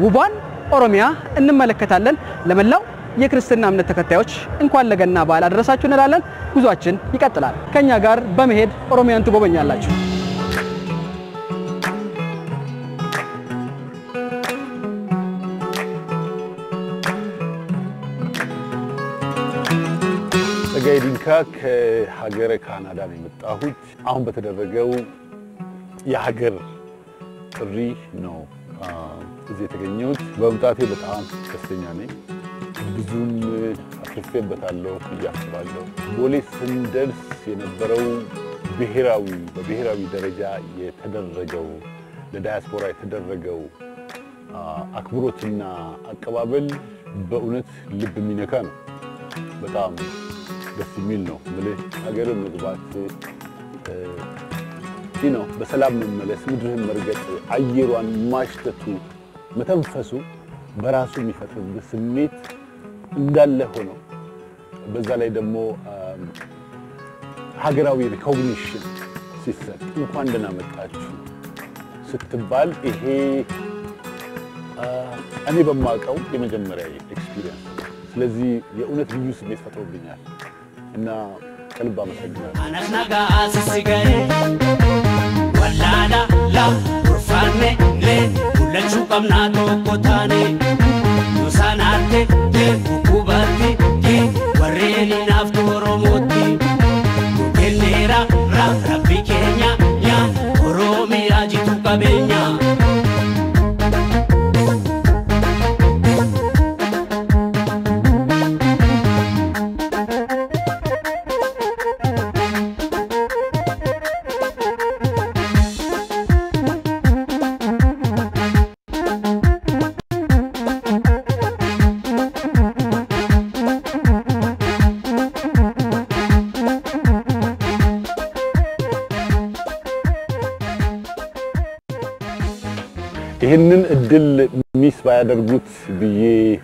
ውቧን ኦሮሚያ እንመለከታለን። ለመላው የክርስትና እምነት ተከታዮች እንኳን ለገና በዓል አደረሳችሁ እንላለን። ጉዟችን ይቀጥላል። ከኛ ጋር በመሄድ ኦሮሚያን ትጎበኛላችሁ። ጸጋዬ ዲንካ ከሀገረ ካናዳ ነው የመጣሁት። አሁን በተደረገው የሀገር ጥሪ ነው እዚህ የተገኘሁት። በመምጣቴ በጣም ደስተኛ ነኝ። ብዙም አትርፌበታለሁ ብዬ አስባለሁ። ቦሌ ስንደርስ የነበረው ብሔራዊ በብሔራዊ ደረጃ የተደረገው ለዳያስፖራ የተደረገው አክብሮትና አቀባበል በእውነት ልብ የሚነካ ነው። በጣም ደስ የሚል ነው። ምልህ ሀገር መግባት ይህ ነው። በሰላም መመለስ፣ ምድርህን መርገጥ፣ አየሯን ማሽተቱ፣ መተንፈሱ በራሱ የሚፈጥርብህ ስሜት እንዳለ ሆነው በዛ ላይ ደግሞ ሀገራዊ ሪኮግኒሽን ሲሰጥ እንኳን ደህና መጣችሁ ስትባል ይሄ እኔ በማውቀው የመጀመሪያ ኤክስፒሪየንስ ስለዚህ የእውነት ልዩ ስሜት ፈጥሮብኛል እና ከልብ አመሰግናለሁ። Anas nagaa sisiga'e wallaala la urfaanne le mul'achuu qabnaa tokko taane nusaanaatte le kukkubatti le warreen hinaaftu oromootti nu kenneera ra rabbi keenya yaa oromiyaa jitu qabeenya. ይህንን እድል ሚስ ባያደርጉት ብዬ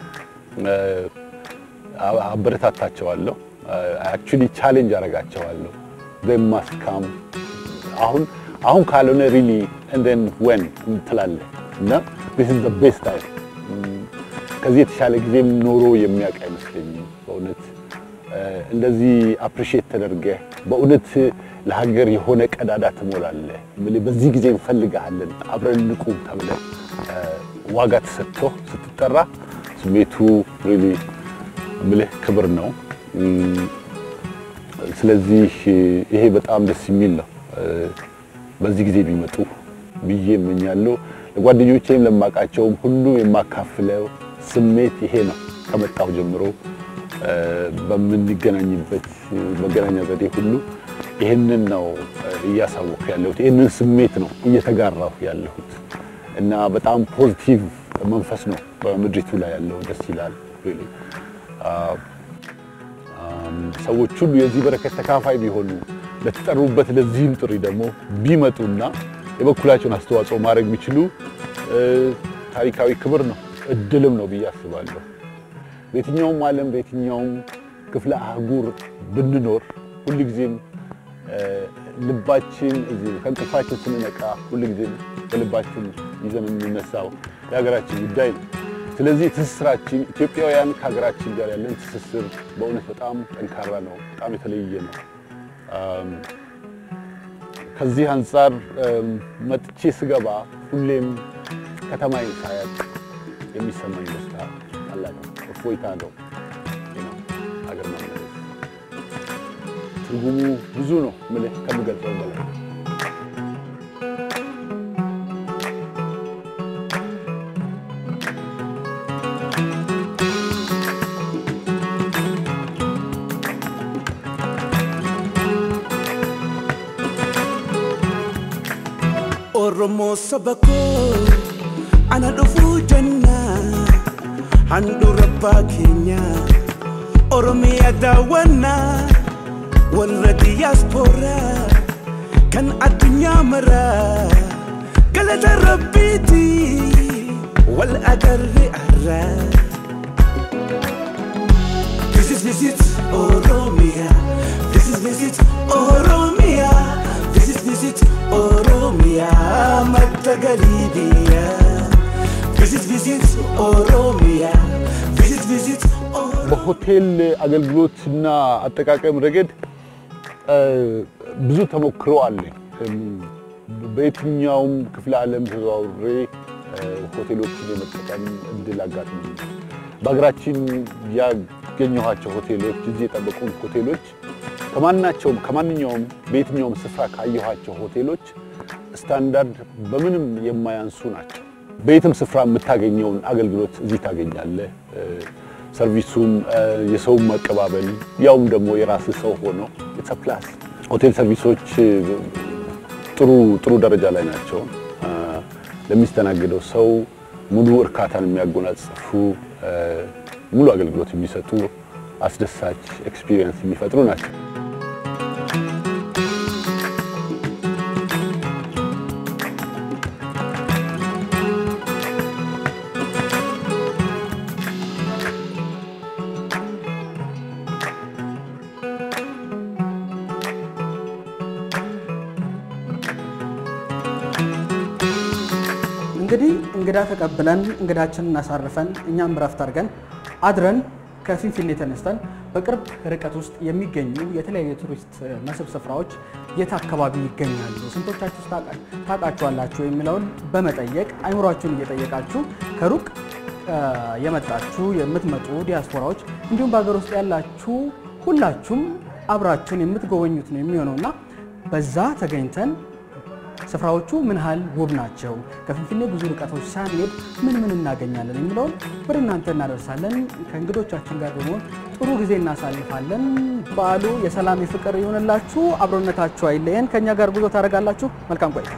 አበረታታቸዋለሁ። አክቹሊ ቻሌንጅ አደርጋቸዋለሁ። they must come አሁን አሁን ካልሆነ ሪሊ and then when ትላለህ እና this is the best time ከዚህ የተሻለ ጊዜም ኖሮ የሚያውቅ አይመስለኝም በእውነት እንደዚህ አፕሪሼት ተደርገህ በእውነት ለሀገር የሆነ ቀዳዳ ትሞላለህ። እምልህ በዚህ ጊዜ እንፈልግሃለን አብረን ንቁም ተብለህ ዋጋ ተሰጥቶ ስትጠራ ስሜቱ ሪሊ እምልህ ክብር ነው። ስለዚህ ይሄ በጣም ደስ የሚል ነው። በዚህ ጊዜ ቢመጡ ብዬ እመኛለሁ። ለጓደኞቼም ለማውቃቸውም ሁሉ የማካፍለው ስሜት ይሄ ነው። ከመጣሁ ጀምሮ በምንገናኝበት መገናኛ ዘዴ ሁሉ ይህንን ነው እያሳወቅኩ ያለሁት። ይህንን ስሜት ነው እየተጋራሁ ያለሁት እና በጣም ፖዚቲቭ መንፈስ ነው በምድሪቱ ላይ ያለው። ደስ ይላል። ሰዎች ሁሉ የዚህ በረከት ተካፋይ ቢሆኑ ለተጠሩበት ለዚህም ጥሪ ደግሞ ቢመጡና የበኩላቸውን አስተዋጽኦ ማድረግ ቢችሉ ታሪካዊ ክብር ነው፣ እድልም ነው ብዬ አስባለሁ። በየትኛውም ዓለም በየትኛውም ክፍለ አህጉር ብንኖር ሁልጊዜም ልባችን እዚህ ከእንቅልፋችን ስንነቃ ሁልጊዜም በልባችን ይዘን የምንነሳው የሀገራችን ጉዳይ ነው። ስለዚህ ትስስራችን ኢትዮጵያውያን ከሀገራችን ጋር ያለን ትስስር በእውነት በጣም ጠንካራ ነው፣ በጣም የተለየ ነው። ከዚህ አንጻር መጥቼ ስገባ ሁሌም ከተማዬን ሳያት የሚሰማኝ ደስታ ታላቅ ነው፣ እፎይታ ነው። ሀገር መመለስ ትርጉሙ ብዙ ነው፣ ምልህ ከምገልጸው በላይ Oromoo saba koo ana dhufuu jennaa handhuura abbaa keenya Oromiyaa daawwannaa warra diyaaspooraa kan addunyaa maraa galata rabbiiti wal agarre arraa. This is visit Oromia. This is visit Oromia. This is visit Oromia. Madda Galibiya. Visit, visit Oromia. Visit, visit Oromia. በሆቴል አገልግሎትና አጠቃቀም ረገድ እ፣ ብዙ ተሞክሮ አለኝ። እም፣ በየትኛውም ክፍለ ዓለም ተዘዋውሬ እ፣ ሆቴሎችን የመጠቀም እድል አጋጥሞኛል። በሀገራችን ያገኘኋቸው ሆቴሎች እዚህ የጠበቁ ሆቴሎች ከማናቸውም ከማንኛውም በየትኛውም ስፍራ ካየኋቸው ሆቴሎች ስታንዳርድ በምንም የማያንሱ ናቸው። በየትም ስፍራ የምታገኘውን አገልግሎት እዚህ ታገኛለህ። እ፣ ሰርቪሱም እ፣ የሰውም መቀባበል ያውም ደግሞ የራስ ሰው ሆኖ ኢትስ ፕላስ ሆቴል ሰርቪሶች እ፣ ጥሩ ጥሩ ደረጃ ላይ ናቸው። እ፣ ለሚስተናግደው ሰው ሙሉ እርካታን የሚያጎናጽፉ እ፣ ሙሉ አገልግሎት የሚሰጡ አስደሳች ኤክስፒሪየንስ የሚፈጥሩ ናቸው። እንግዲህ እንግዳ ተቀብለን እንግዳችንን አሳርፈን እኛም ረፍት አድርገን አድረን ከፊንፊኔ ተነስተን በቅርብ ርቀት ውስጥ የሚገኙ የተለያዩ የቱሪስት መስህብ ስፍራዎች የት አካባቢ ይገኛሉ፣ ስንቶቻችሁ ታውቃ- ታውቃችኋላችሁ የሚለውን በመጠየቅ አይምሯችሁን እየጠየቃችሁ ከሩቅ እ፣ የመጣችሁ የምትመጡ ዲያስፖራዎች እንዲሁም በሀገር ውስጥ ያላችሁ ሁላችሁም አብራችሁን የምትጎበኙት ነው የሚሆነውና በዛ ተገኝተን ስፍራዎቹ ምን ያህል ውብ ናቸው፣ ከፊንፊኔ ብዙ ርቀቶች ሳንሄድ ምን ምን እናገኛለን የሚለውን ወደ እናንተ እናደርሳለን። ከእንግዶቻችን ጋር በመሆን ጥሩ ጊዜ እናሳልፋለን። በዓሉ የሰላም የፍቅር ይሆንላችሁ። አብሮነታችሁ አይለየን። ከእኛ ጋር ጉዞ ታደርጋላችሁ። መልካም ቆይታ።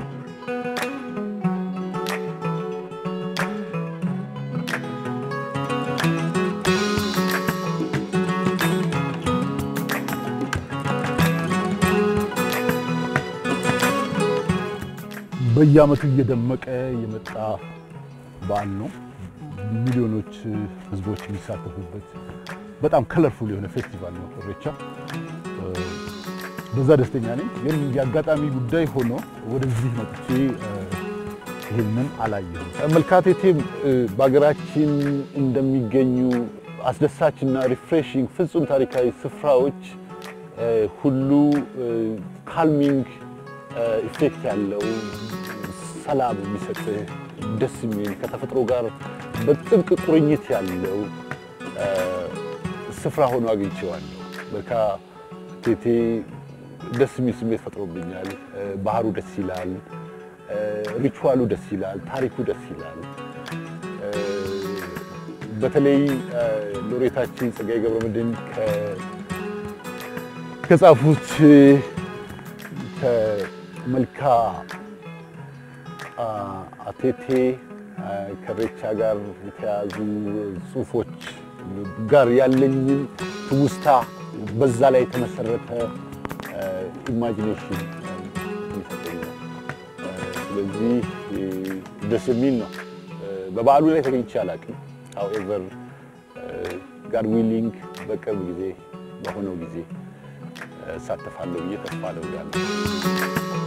በየዓመቱ እየደመቀ የመጣ በዓል ነው። ሚሊዮኖች ህዝቦች የሚሳተፉበት በጣም ከለርፉል የሆነ ፌስቲቫል ነው ኢሬቻ። እ፣ በዛ ደስተኛ ነኝ። ግን የአጋጣሚ ጉዳይ ሆኖ ወደዚህ መጥቼ እ፣ ይህንን አላየሁም። መልካቴቴም እ፣ በሀገራችን እንደሚገኙ አስደሳችና ሪፍሬሽንግ ፍጹም ታሪካዊ ስፍራዎች እ፣ ሁሉ ካልሚንግ ኢፌክት ያለው ሰላም የሚሰጥህ ደስ የሚል ከተፈጥሮ ጋር በጥብቅ ቁርኝት ያለው እ፣ ስፍራ ሆኖ አግኝቼዋለሁ። በካ ቴቴ ደስ የሚል ስሜት ፈጥሮብኛል። እ፣ ባህሩ ደስ ይላል። እ፣ ሪቹዋሉ ደስ ይላል። ታሪኩ ደስ ይላል። እ፣ በተለይ እ፣ ሎሬታችን ጸጋዬ ገብረመድኅን ከ- ከጻፉት እ፣ ከመልካ አ- አቴቴ አ፣ ከኢሬቻ ጋር የተያዙ ጽሁፎች ጋር ያለኝን ትውስታ በዛ ላይ የተመሰረተ ኢማጂኔሽን የሚሰጠኝ ነው። አ፣ ስለዚህ እ፣ ደስ የሚል ነው። እ፣ በበዓሉ ላይ ተገኝቼ አላውቅም። ሃውኤቨር ጋድ ዊሊንግ በቅርብ ጊዜ በሆነው ጊዜ እ፣ እሳተፋለሁ ብዬ ተስፋ አደርጋለሁ።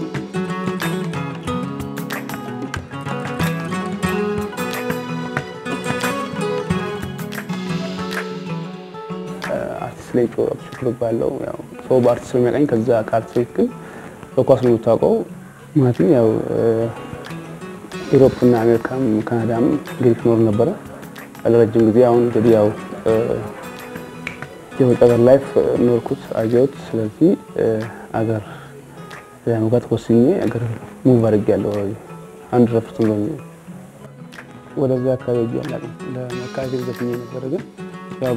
አርቲስት ላይ ጮ ሽክር ባለው ያው ሰው በአርቲስት ነው የሚያውቀኝ። ከዛ ከአርቲስቶች ግን በኳስ ነው የምታውቀው። ማለትም ያው ኢሮፕ እና አሜሪካም ካናዳም ግሪክ ኖር ነበረ ለረጅም ጊዜ። አሁን እንግዲህ ያው የውጭ ሀገር ላይፍ ኖርኩት አየሁት። ስለዚህ አገር ለመግባት ወስኜ አገር ሙቭ አድርጌያለሁ። አንድ ረፍት ነው ወደዛ አካባቢ ሄጄ አላውቅም። ለመካሄድ ዘፍኜ ነበረ ግን ያው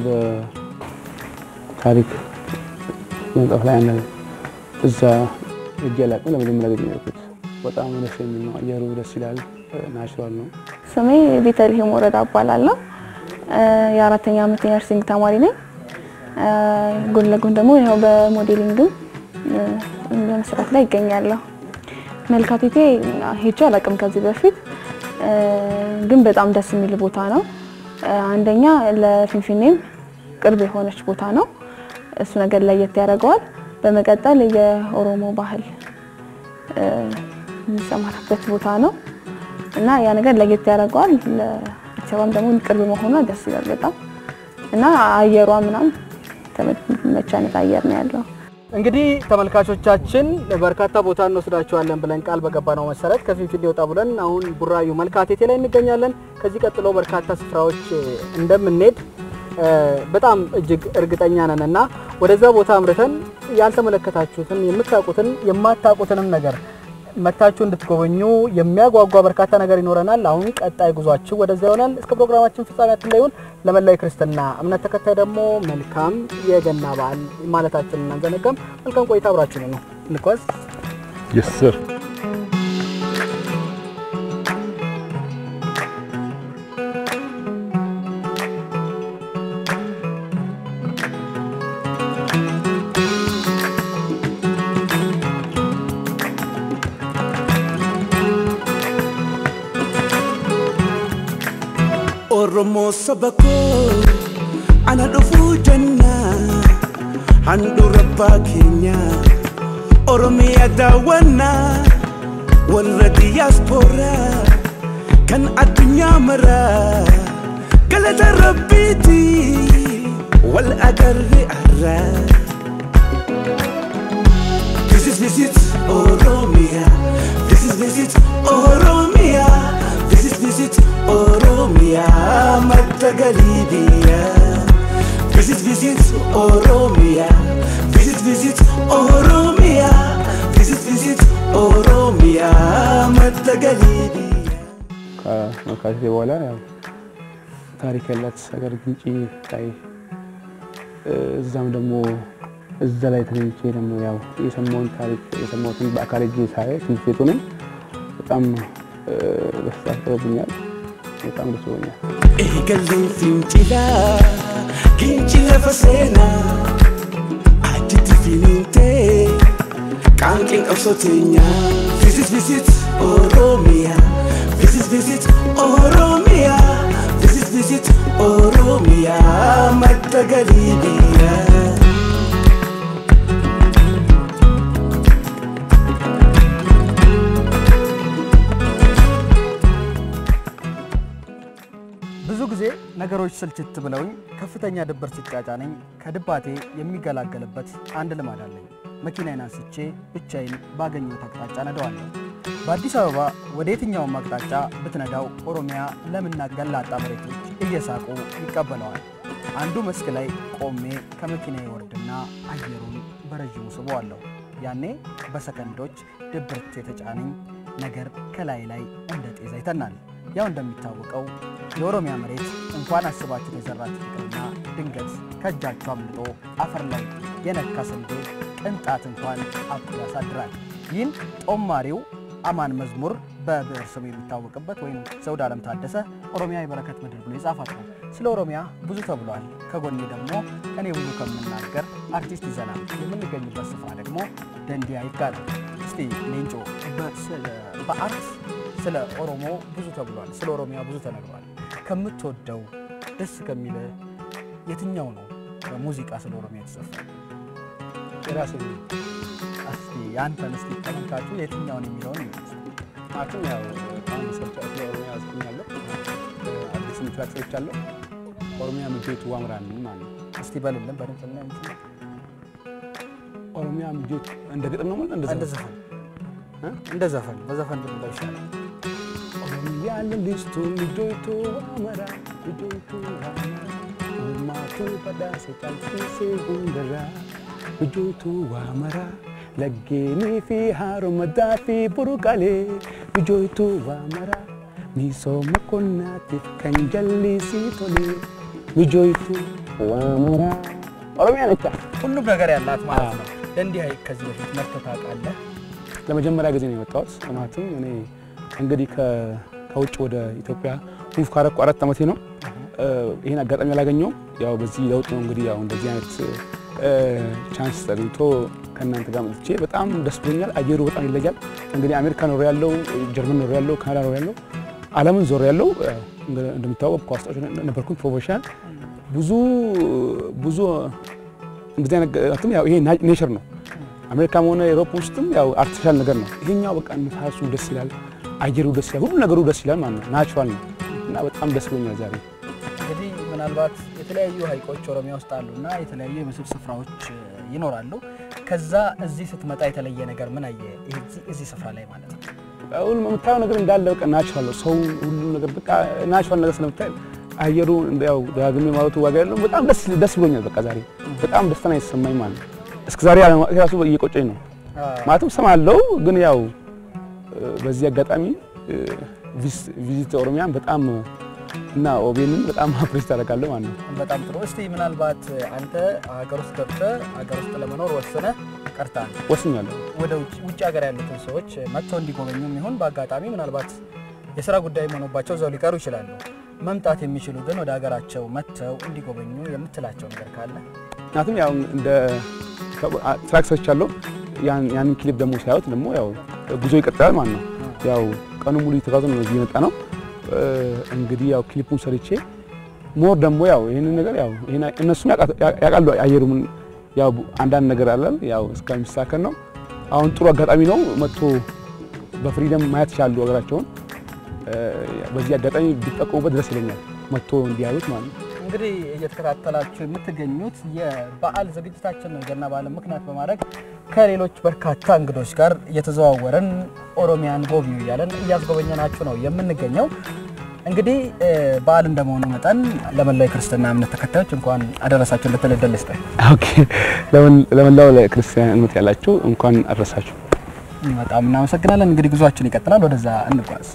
በታሪክ መጽሐፍ ላይ ያለ እዛ ሄጄ አላውቅም። ለመጀመሪያ ጊዜ ነው የሄድኩት። በጣም ደስ የሚል ነው። አየሩ ደስ ይላል። ናቹራል ነው። ስሜ ቤተልሔም ወረዳ እባላለሁ። የአራተኛ ዓመት የነርሲንግ ተማሪ ነኝ። ጎን ለጎን ደግሞ ያው በሞዴሊንግም በመስራት ላይ ይገኛለሁ። መልካቴቴ ሄጄ አላውቅም ከዚህ በፊት ግን በጣም ደስ የሚል ቦታ ነው። አንደኛ ለፊንፊኔም ቅርብ የሆነች ቦታ ነው። እሱ ነገር ለየት ያደርገዋል። በመቀጠል የኦሮሞ ባህል የሚሰማራበት ቦታ ነው። እና ያ ነገር ለየት ያደርገዋል። ለአዲስ አበባም ደግሞ ቅርብ መሆኗ ደስ ይላል በጣም እና አየሯ ምናምን ተመች አይነት አየር ነው ያለው። እንግዲህ ተመልካቾቻችን በርካታ ቦታ እንወስዳቸዋለን ብለን ቃል በገባነው መሰረት ከፊንፊኔ ወጣ ብለን አሁን ቡራዩ መልካቴቴ ላይ እንገኛለን። ከዚህ ቀጥሎ በርካታ ስፍራዎች እንደምንሄድ እ፣ በጣም እጅግ እርግጠኛ ነን እና ወደዛ ቦታ አምርተን ያልተመለከታችሁትን የምታውቁትን የማታውቁትንም ነገር መታችሁ እንድትጎበኙ የሚያጓጓ በርካታ ነገር ይኖረናል። አሁን ቀጣይ ጉዟችሁ ወደዛ ይሆናል። እስከ ፕሮግራማችን ፍጻሜያችን ላይ ይሁን። ለመላው የክርስትና እምነት ተከታይ ደግሞ መልካም የገና በዓል ማለታችንን አንዘነጋም። መልካም ቆይታ አብራችሁ ነው። እንጓዝ። Yes, sir. Oromoo saba koo ana dhufuu jannaa handhuura abbaa keenya Oromiyaa daawwannaa warra diyaaspooraa kan addunyaa maraa galata rabbiiti wal agarre arraa. This is visit Oromia. This is visit Oromia. This is visit Oromia. Matagalibia. This is visit Oromia. This is visit Oromia. This is visit Oromia. Matagalibia. ከመካተቴ በኋላ ያው ታሪክ ያላት ሀገር ግንጪ ላይ እዛም ደግሞ እዛ ላይ ተገኝቼ ደግሞ ያው የሰማውን ታሪክ የሰማሁትን በአካል እጄ ሳይ ትምህርት ቤቱንም በጣም ደስታ ጥሮብኛል። በጣም ደስ ብሎኛል። Eegaluun fincilaa Ginci lafa seenaa Achitti finiintee Qaanqeen qabsoo teenyaa Visit visit Oromiyaa Visit visit Oromiyaa Visit visit Oromiyaa Madda galii biyyaa ብዙ ጊዜ ነገሮች ስልችት ብለውኝ ከፍተኛ ድብር ሲጫጫነኝ ከድባቴ የሚገላገልበት አንድ ልማድ አለኝ። መኪናዬን አንስቼ ብቻዬን ባገኘሁት አቅጣጫ ነዳዋለሁ። በአዲስ አበባ ወደ የትኛውም አቅጣጫ ብትነዳው ኦሮሚያ ለምና ገላጣ መሬቶች እየሳቁ ይቀበለዋል። አንዱ መስክ ላይ ቆሜ ከመኪናዬ ወርድና አየሩን በረዥሙ ስበዋለሁ። ያኔ በሰከንዶች ድብርት የተጫነኝ ነገር ከላይ ላይ እንደ ጤዛ ይተናል። ያው እንደሚታወቀው የኦሮሚያ መሬት እንኳን አስባችሁ የዘራችሁ ይቅርና ድንገት ከእጃችሁ አምልጦ አፈር ላይ የነካ ስንዴ ቅንጣት እንኳን አብቶ ያሳድራል። ይህን ጦማሪው አማን መዝሙር በብዕር ስሙ የሚታወቅበት ወይም ዘውድ ዓለም ታደሰ ኦሮሚያ የበረከት ምድር ብሎ የጻፋት ነው። ስለ ኦሮሚያ ብዙ ተብሏል። ከጎኔ ደግሞ እኔ ብዙ ከምናገር አርቲስት ይዘናል። የምንገኝበት ስፍራ ደግሞ ደንዲያ ይባላል። እስቲ ሌንጮ በስለ- በአርት ስለ ኦሮሞ ብዙ ተብሏል። ስለ ኦሮሚያ ብዙ ተነግሯል። ከምትወደው ደስ ከሚለ የትኛው ነው በሙዚቃ ስለ ኦሮሚያ የተዘፈነ? የራሴ እስቲ ያንተን እስቲ ተመልካቹ የትኛውን የሚለውን ይመልስ። ማለትም ያው አሁን ስለ ስለ ኦሮሚያ አዝኩኛለሁ። አዲስ ትራክ ሰርቻለሁ። ኦሮሚያ ምጆቱ ዋምራን ማለት ነው። እስቲ በልልን በድምፅ እና እንትን ኦሮሚያ ምጆቱ እንደ ግጥም ነው ማለት እንደ እንደዛ ዘፈን እ? እንደ ዘፈን በዘፈን ብንለው ይሻላል። ኦሮሚያ ለሊስቱ ምጆቱ ዋመራ ምጆቱ ዋመራ ኡማቱ በዳሰ ጫልሲሴ ጉንደራ ምጆቱ ዋመራ ለጌኒ ፊ ሃሮመዳ ፊ ቡሩቃሌ ምጆቱ ዋመራ ሚሶማ ቆናቲፍ ከንጀሊሲ ቶሌ ምጆቱ ዋመራ ኦሮሚያ ነቻ ሁሉም ነገር ያላት ማለት ነው። ደንዲያ ከዚህ በፊት መጥተህ ታውቃለህ? ለመጀመሪያ ጊዜ ነው የመጣሁት። ማለትም እኔ እንግዲህ ከ- ከውጭ ወደ ኢትዮጵያ ሙቭ ካረኩ አራት ዓመቴ ነው። ይህን አጋጣሚ አላገኘውም። ያው በዚህ ለውጥ ነው እንግዲህ ያው እንደዚህ አይነት ቻንስ ተገኝቶ ከእናንተ ጋር መጥቼ በጣም ደስ ብሎኛል። አየሩ በጣም ይለያል። እንግዲህ አሜሪካ ኖር ያለው፣ ጀርመን ኖር ያለው፣ ካናዳ ኖር ያለው፣ ዓለምን ዞር ያለው እንደሚታወቅ ኳስ ተጫዋች ነበርኩኝ ፕሮፌሽናል ብዙ ብዙ እንደዚህ አይነት ገ- ያው ይሄ ና- ኔቸር ነው። አሜሪካም ሆነ ኤሮፕ ውስጥም ያው አርቲፊሻል ነገር ነው። ይሄኛው በቃ ንፋሱ ደስ ይላል፣ አየሩ ደስ ይላል፣ ሁሉ ነገሩ ደስ ይላል ማለት ነው። ናቹራል ነው እና በጣም ደስ ብሎኛል ዛሬ። እንግዲህ ምናልባት የተለያዩ ሀይቆች ኦሮሚያ ውስጥ አሉና የተለያዩ የመስህብ ስፍራዎች እ, ይኖራሉ። ከዛ እዚህ ስትመጣ የተለየ ነገር ምን አየ እዚህ- እዚህ ስፍራ ላይ ማለት ነው? አሁን የምታየው ነገር እንዳለ በቃ ናቹራል ነው። ሰው ሁሉ ነገር በቃ ናቹራል ነገር ስለምታይ አየሩ ያው ዳግሜ ማለቱ ዋጋ ያለው በጣም ደስ ደስ ብሎኛል። በቃ ዛሬ በጣም ደስታ ነው የተሰማኝ ማለት ነው። እስከ ዛሬ አለማወቄ ራሱ እየቆጨኝ ነው ማለትም ሰማለው፣ ግን ያው እ፣ በዚህ አጋጣሚ እ፣ ቪስ- ቪዚት ኦሮሚያን በጣም እና ኦቤንን በጣም አፕሬስ ታደርጋለሁ ማለት ነው። በጣም ጥሩ። እስቲ ምናልባት አንተ ሀገር ውስጥ ገብተህ ሀገር ውስጥ ለመኖር ወስነህ ቀርተሃል። ወስኛለሁ። ወደ ውጭ ውጭ ሀገር ያሉትን ሰዎች መጥተው እንዲጎበኙም ይሁን በአጋጣሚ ምናልባት የስራ ጉዳይ ሆኖባቸው እዛው ሊቀሩ ይችላሉ። መምጣት የሚችሉ ግን ወደ ሀገራቸው መጥተው እንዲጎበኙ የምትላቸው ነገር ካለ ምክንያቱም ያው እንደ ትራክ ሰርቻለሁ። ያን- ያንን ክሊፕ ደግሞ ሲያዩት ደግሞ ያው ጉዞ ይቀጥላል ማለት ነው። ያው ቀኑ ሙሉ የተጓዘ ነው እዚህ የመጣ ነው። እ፣ እንግዲህ ያው ክሊፑን ሰርቼ ሞር ደግሞ ያው ይህንን ነገር ያው ይሄን እነሱም ያውቃ- ያውቃሉ አየሩም ያው አንዳንድ ነገር አለ ያው እስከሚሳከን ነው። አሁን ጥሩ አጋጣሚ ነው መጥቶ በፍሪደም ማየት ይችላሉ ሀገራቸውን። እ፣ በዚህ አጋጣሚ ቢጠቀሙበት ደስ ይለኛል መጥቶ እንዲያዩት ማለት ነው። እንግዲህ እየተከታተላችሁ የምትገኙት የበዓል ዝግጅታችን ነው። የገና በዓልን ምክንያት በማድረግ ከሌሎች በርካታ እንግዶች ጋር እየተዘዋወረን ኦሮሚያን ጎብኙ እያለን እያስጎበኘናችሁ ነው የምንገኘው። እንግዲህ እ፣ በዓል እንደመሆኑ መጠን ለመላው የክርስትና እምነት ተከታዮች እንኳን አደረሳችሁ እንድትል እድል ልስጥህ። ኦኬ ለመን- ለመላው ለክርስቲያን እምነት ያላችሁ እንኳን አድረሳችሁ። በጣም እናመሰግናለን። እንግዲህ ጉዟችን ይቀጥላል። ወደዛ እንጓዝ።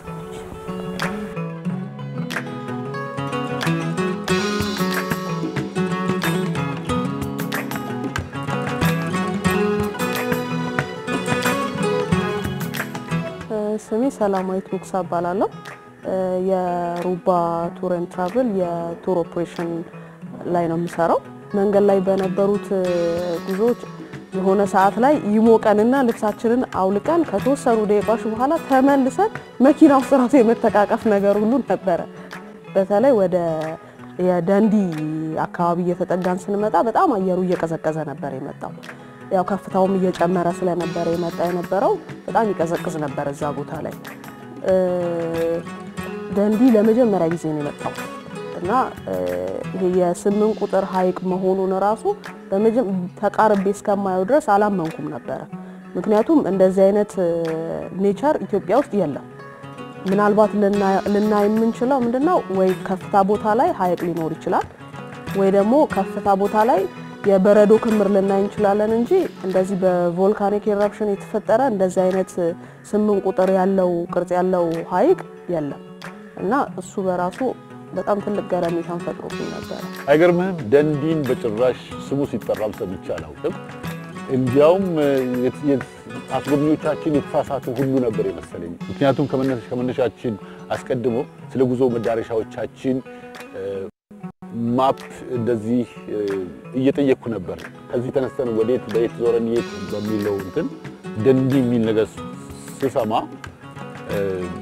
ስሜ ሰላማዊት ሙክሳ እባላለሁ። የሩባ ቱር ኤንድ ትራቭል የቱር ኦፕሬሽን ላይ ነው የምሰራው። መንገድ ላይ በነበሩት ጉዞዎች የሆነ ሰዓት ላይ ይሞቀንና ልብሳችንን አውልቀን ከተወሰኑ ደቂቃዎች በኋላ ተመልሰን መኪና ውስጥ ራሱ የመተቃቀፍ ነገር ሁሉ ነበረ። በተለይ ወደ የደንዲ አካባቢ እየተጠጋን ስንመጣ በጣም አየሩ እየቀዘቀዘ ነበር የመጣው። ያው ከፍታውም እየጨመረ ስለነበረ የመጣ የነበረው በጣም ይቀዘቅዝ ነበር እዛ ቦታ ላይ። እ፣ ደንዲ ለመጀመሪያ ጊዜ ነው የመጣው እና እ፣ ይሄ የስምንት ቁጥር ሐይቅ መሆኑን ራሱ በመጀ- ተቃርቤ እስከማየው ድረስ አላመንኩም ነበረ። ምክንያቱም እንደዚህ አይነት ኔቸር ኢትዮጵያ ውስጥ የለም። ምናልባት ልና- ልናይ የምንችለው ምንድነው ወይ ከፍታ ቦታ ላይ ሐይቅ ሊኖር ይችላል ወይ ደግሞ ከፍታ ቦታ ላይ የበረዶ ክምር ልናይ እንችላለን እንጂ እንደዚህ በቮልካኒክ ኤረፕሽን የተፈጠረ እንደዚህ አይነት ስምንት ቁጥር ያለው ቅርጽ ያለው ሐይቅ የለም እና እሱ በራሱ በጣም ትልቅ ገረሜታን ፈጥሮብኝ ነበረ። አይገርምህም? ደንዲን በጭራሽ ስሙ ሲጠራም ሰምቼ አላውቅም። እንዲያውም የት- የት- አስጎብኚዎቻችን የተሳሳቱ ሁሉ ነበር የመሰለኝ። ምክንያቱም ከመነሻ- ከመነሻችን አስቀድሞ ስለ ጉዞ መዳረሻዎቻችን እ፣ ማፕ እንደዚህ እ፣ እየጠየቅኩ ነበር። ከዚህ ተነስተን ወዴት በየት ዞረን የት በሚለው እንትን ደንዲ የሚል ነገር ስሰማ እ፣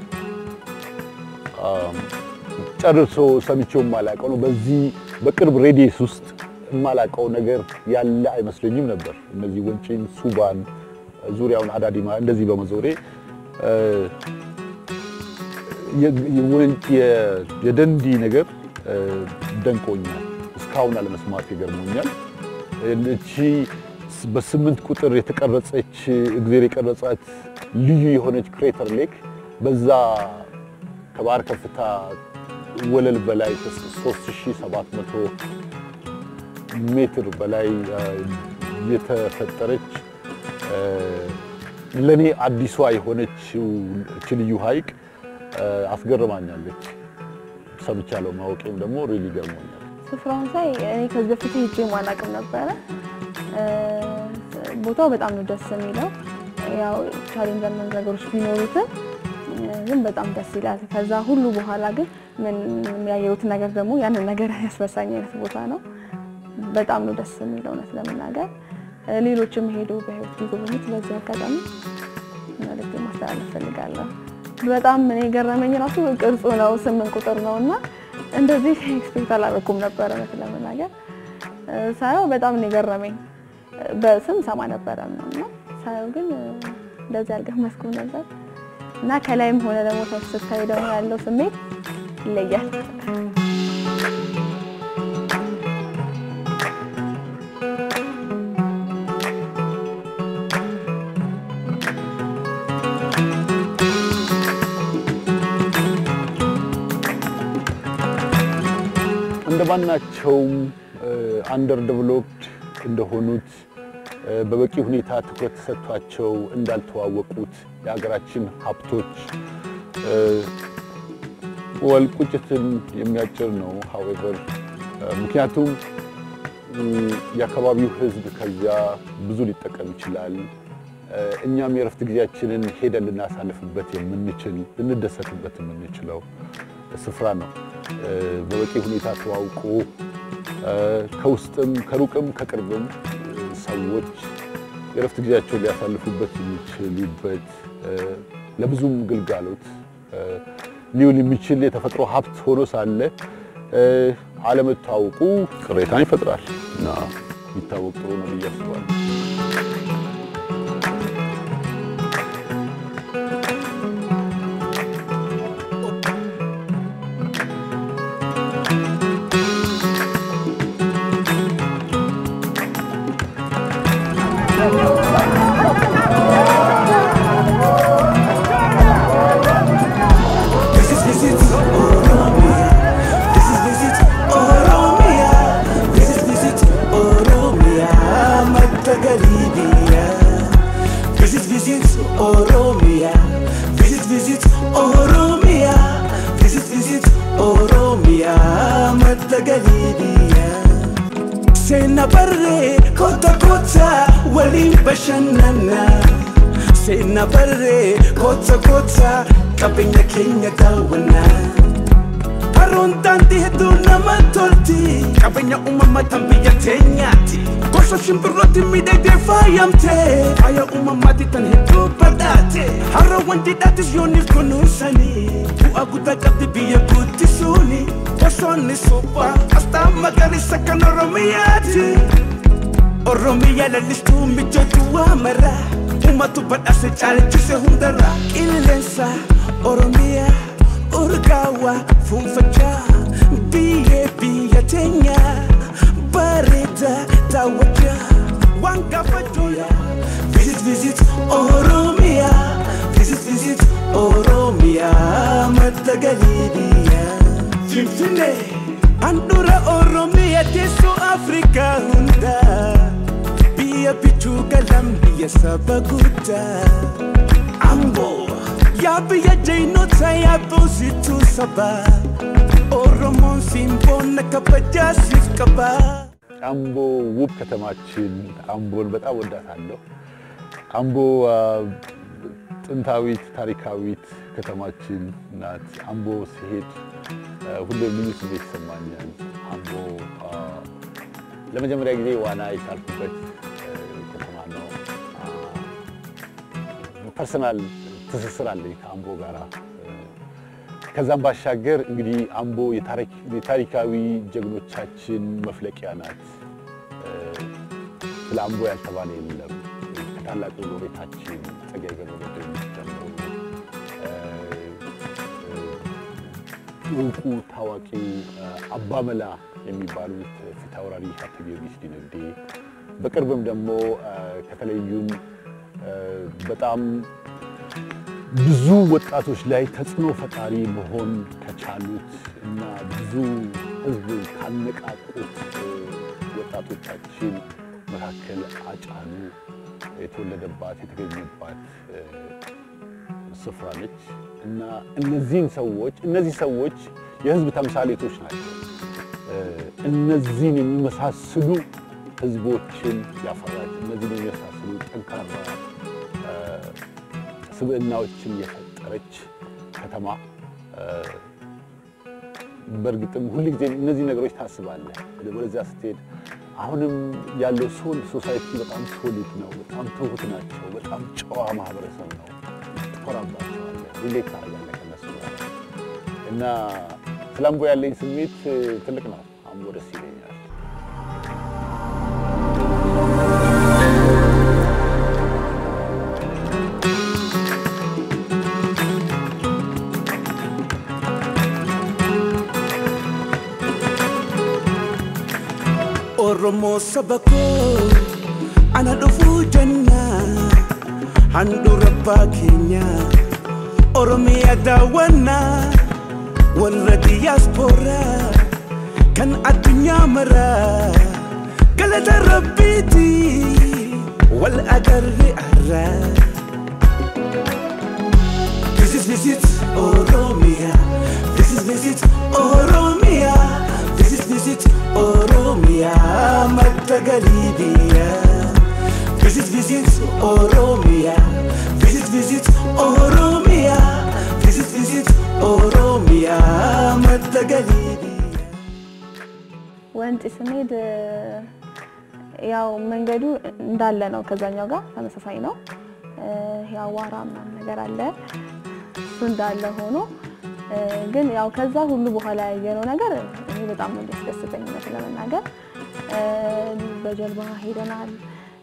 አም፣ ጨርሶ ሰምቼው የማላውቀው ነው። በዚህ በቅርብ ሬዲየስ ውስጥ የማላውቀው ነገር ያለ አይመስለኝም ነበር። እነዚህ ወንጪን፣ ሱባን፣ ዙሪያውን አዳዲማ እንደዚህ በመዞሬ እ፣ የ- የወንጪ የ- የደንዲ ነገር እ፣ ደንቆኛል። እስካሁን አለመስማት ይገርሞኛል። እቺ በስምንት ቁጥር የተቀረጸች እግዜር የቀረጻት ልዩ የሆነች ክሬተር ሌክ በዛ ከባህር ከፍታ ወለል በላይ ከ3700 ሜትር በላይ አ፣ የተፈጠረች አ፣ ለኔ አዲሷ የሆነችው እች ልዩ ሐይቅ አ፣ አስገርማኛለች። ሰምቻለሁ፣ ማወቄም ደግሞ ሪሊ ገርሞኛል። ስፍራውን ሳይ እኔ ከዚህ በፊት ሄጄ ማላቅም ነበረ። እ፣ ቦታው በጣም ነው ደስ የሚለው። ያው ቻሌንጅ አንዳንድ ነገሮች ቢኖሩትም እ፣ ግን በጣም ደስ ይላል። ከዛ ሁሉ በኋላ ግን ምን የሚያየሁት ነገር ደግሞ ያንን ነገር ያስረሳኝ አይነት ቦታ ነው። በጣም ነው ደስ የሚለው እውነት ለመናገር እ፣ ሌሎችም ሄዶ በህይወት ቢጎበኙት በዚህ አጋጣሚ መልዕክት ማስተላለፍ ፈልጋለሁ። በጣም እኔ የገረመኝ ራሱ ቅርጹ ነው፣ ስምንት ቁጥር ነው እና እንደዚህ ኤክስፔክት አላደረኩም ነበረ እውነት ለመናገር እ፣ ሳየው በጣም ነው የገረመኝ። እ፣ በስም ሰማ ነበረ ነው እና ሳየው ግን እ፣ እንደዚህ አልገመትኩም ነበር። እና ከላይም ሆነ ደግሞ ታች ስታይ ደግሞ ያለው ስሜት ይለያል። እንደማናቸውም አንደር ዴቨሎፕድ እንደሆኑት እ፣ በበቂ ሁኔታ ትኩረት ተሰጥቷቸው እንዳልተዋወቁት የሀገራችን ሀብቶች እ፣ ወል ቁጭትን የሚያጭር ነው። ሀዌቨር ምክንያቱም እ፣ የአካባቢው ሕዝብ ከዚያ ብዙ ሊጠቀም ይችላል። እ፣ እኛም የእረፍት ጊዜያችንን ሄደን ልናሳልፍበት የምንችል ልንደሰትበት የምንችለው ስፍራ ነው። እ፣ በበቂ ሁኔታ ተዋውቆ እ፣ ከውስጥም ከሩቅም ከቅርብም እ፣ ሰዎች የእረፍት ጊዜያቸውን ሊያሳልፉበት የሚችሉበት እ፣ ለብዙም ግልጋሎት እ፣ ሊውል የሚችል የተፈጥሮ ሀብት ሆኖ ሳለ እ፣ አለመታወቁ ቅሬታን ይፈጥራል እና ቢታወቅ ጥሩ ነው ብዬ አስባለሁ። This is visit Oromia. This is visit Oromia. This is visit Oromia. Matagalibia. This is visit Oromia. This is visit Oromia. This is visit Oromia. Matagalibia. Sena barre kota kota wali bashanana. Sena barre kota kota qabeenya keenya daawwannaa. Haroon daandii hedduu nama tolti qabeenya uumamaa tan biyya teenyaati. Gosa shimbirrooti miidhagdee faayamtee faaya uumamaati tan hedduu badhaate. Harroowwan jidhaatis yooniif kunuunsanii bu'aa guddaa qabdi biyya guddisuuni. Gosoonni suphaa asxaa magariisa kan Oromiyaati. Oromiyaa lallistuu mijoojju waa mara Uumatu badhaase caalchise hundarra Qilleensa Oromiyaa urgaawaa fuunfachaa Biyyee biyya teenya bareeda daawwachaa Waan gaafachuu Visit visit Oromiyaa Visit visit Oromiyaa madda galii biyyaa Finfinnee handhuura Oromiyaa teessoo Afrikaa hundaa biyya bichuu galam biyya saba guddaa Amboo yaa biyya jeenota yaa boosituu sabaa Oromoon simboona kabajaa siif qabaa. አምቦ ውብ ከተማችን አምቦን በጣም ወዳታለሁ። አምቦ አ፣ ጥንታዊት ታሪካዊት ከተማችን ናት። አምቦ ሲሄድ አ፣ ሁሌም ልዩ ስሜት ይሰማኛል። አምቦ አ፣ ለመጀመሪያ ጊዜ ዋና የቻልኩበት አ፣ ከተማ ነው። ፐርሰናል ትስስር አለኝ ከአምቦ ጋራ። ከዛም ባሻገር እንግዲህ አምቦ የታሪክ- የታሪካዊ ጀግኖቻችን መፍለቂያ ናት። ስለ አምቦ ያልተባለ የለም። ከታላቁ ሎሬታችን ጸጋዬ ገብረመድኅን ጀምሮ እውቁ ታዋቂው አባመላ የሚባሉት ፊታውራሪ ሀብተ ጊዮርጊስ ዲነግዴ በቅርብም ደግሞ ከተለዩን በጣም ብዙ ወጣቶች ላይ ተጽዕኖ ፈጣሪ መሆን ከቻሉት እና ብዙ ሕዝብ ካነቃቁት ወጣቶቻችን መካከል አጫሉ የተወለደባት የተገኘባት ስፍራ ነች እና እነዚህን ሰዎች እነዚህ ሰዎች የሕዝብ ተምሳሌቶች ናቸው። እነዚህን የሚመሳስሉ ሕዝቦችን ያፈራች እነዚህን የሚመሳስሉ ጠንካራ ስብዕናዎችን የፈጠረች ከተማ በእርግጥም ሁል ጊዜ እነዚህ ነገሮች ታስባለህ። ወደዚያ ስትሄድ አሁንም ያለው ሶል ሶሳይቲ በጣም ሶሊድ ነው። በጣም ትሁት ናቸው። በጣም ጨዋ ማህበረሰብ ነው። ትኮራባቸዋለህ፣ ሪሌት ታደርጋለህ ከነሱ ጋር እና ስለ አምቦ ያለኝ ስሜት ትልቅ ነው። አምቦ ደስ ይለኛል። Oromoo saba koo ana dhufuu jenna handhuura abbaa keenya Oromiyaa daawwannaa warra diyaaspooraa kan addunyaa maraa galata rabbiiti wal agarre arraa. This is visit Oromia. This is visit Oromia. This is visit Oromia. Matagalibia. This is visit Oromia. Visit visit Oromia. This is visit Oromia. Matagalibia. ወንጪ ስንሄድ ያው መንገዱ እንዳለ ነው፣ ከዛኛው ጋር ተመሳሳይ ነው። የአዋራ ምናምን ነገር አለ። እሱ እንዳለ ሆኖ ግን ያው ከዛ ሁሉ በኋላ ያየነው ነገር እኔ በጣም ነው ያስደስተኝ እውነት ለመናገር በጀልባ ሄደናል።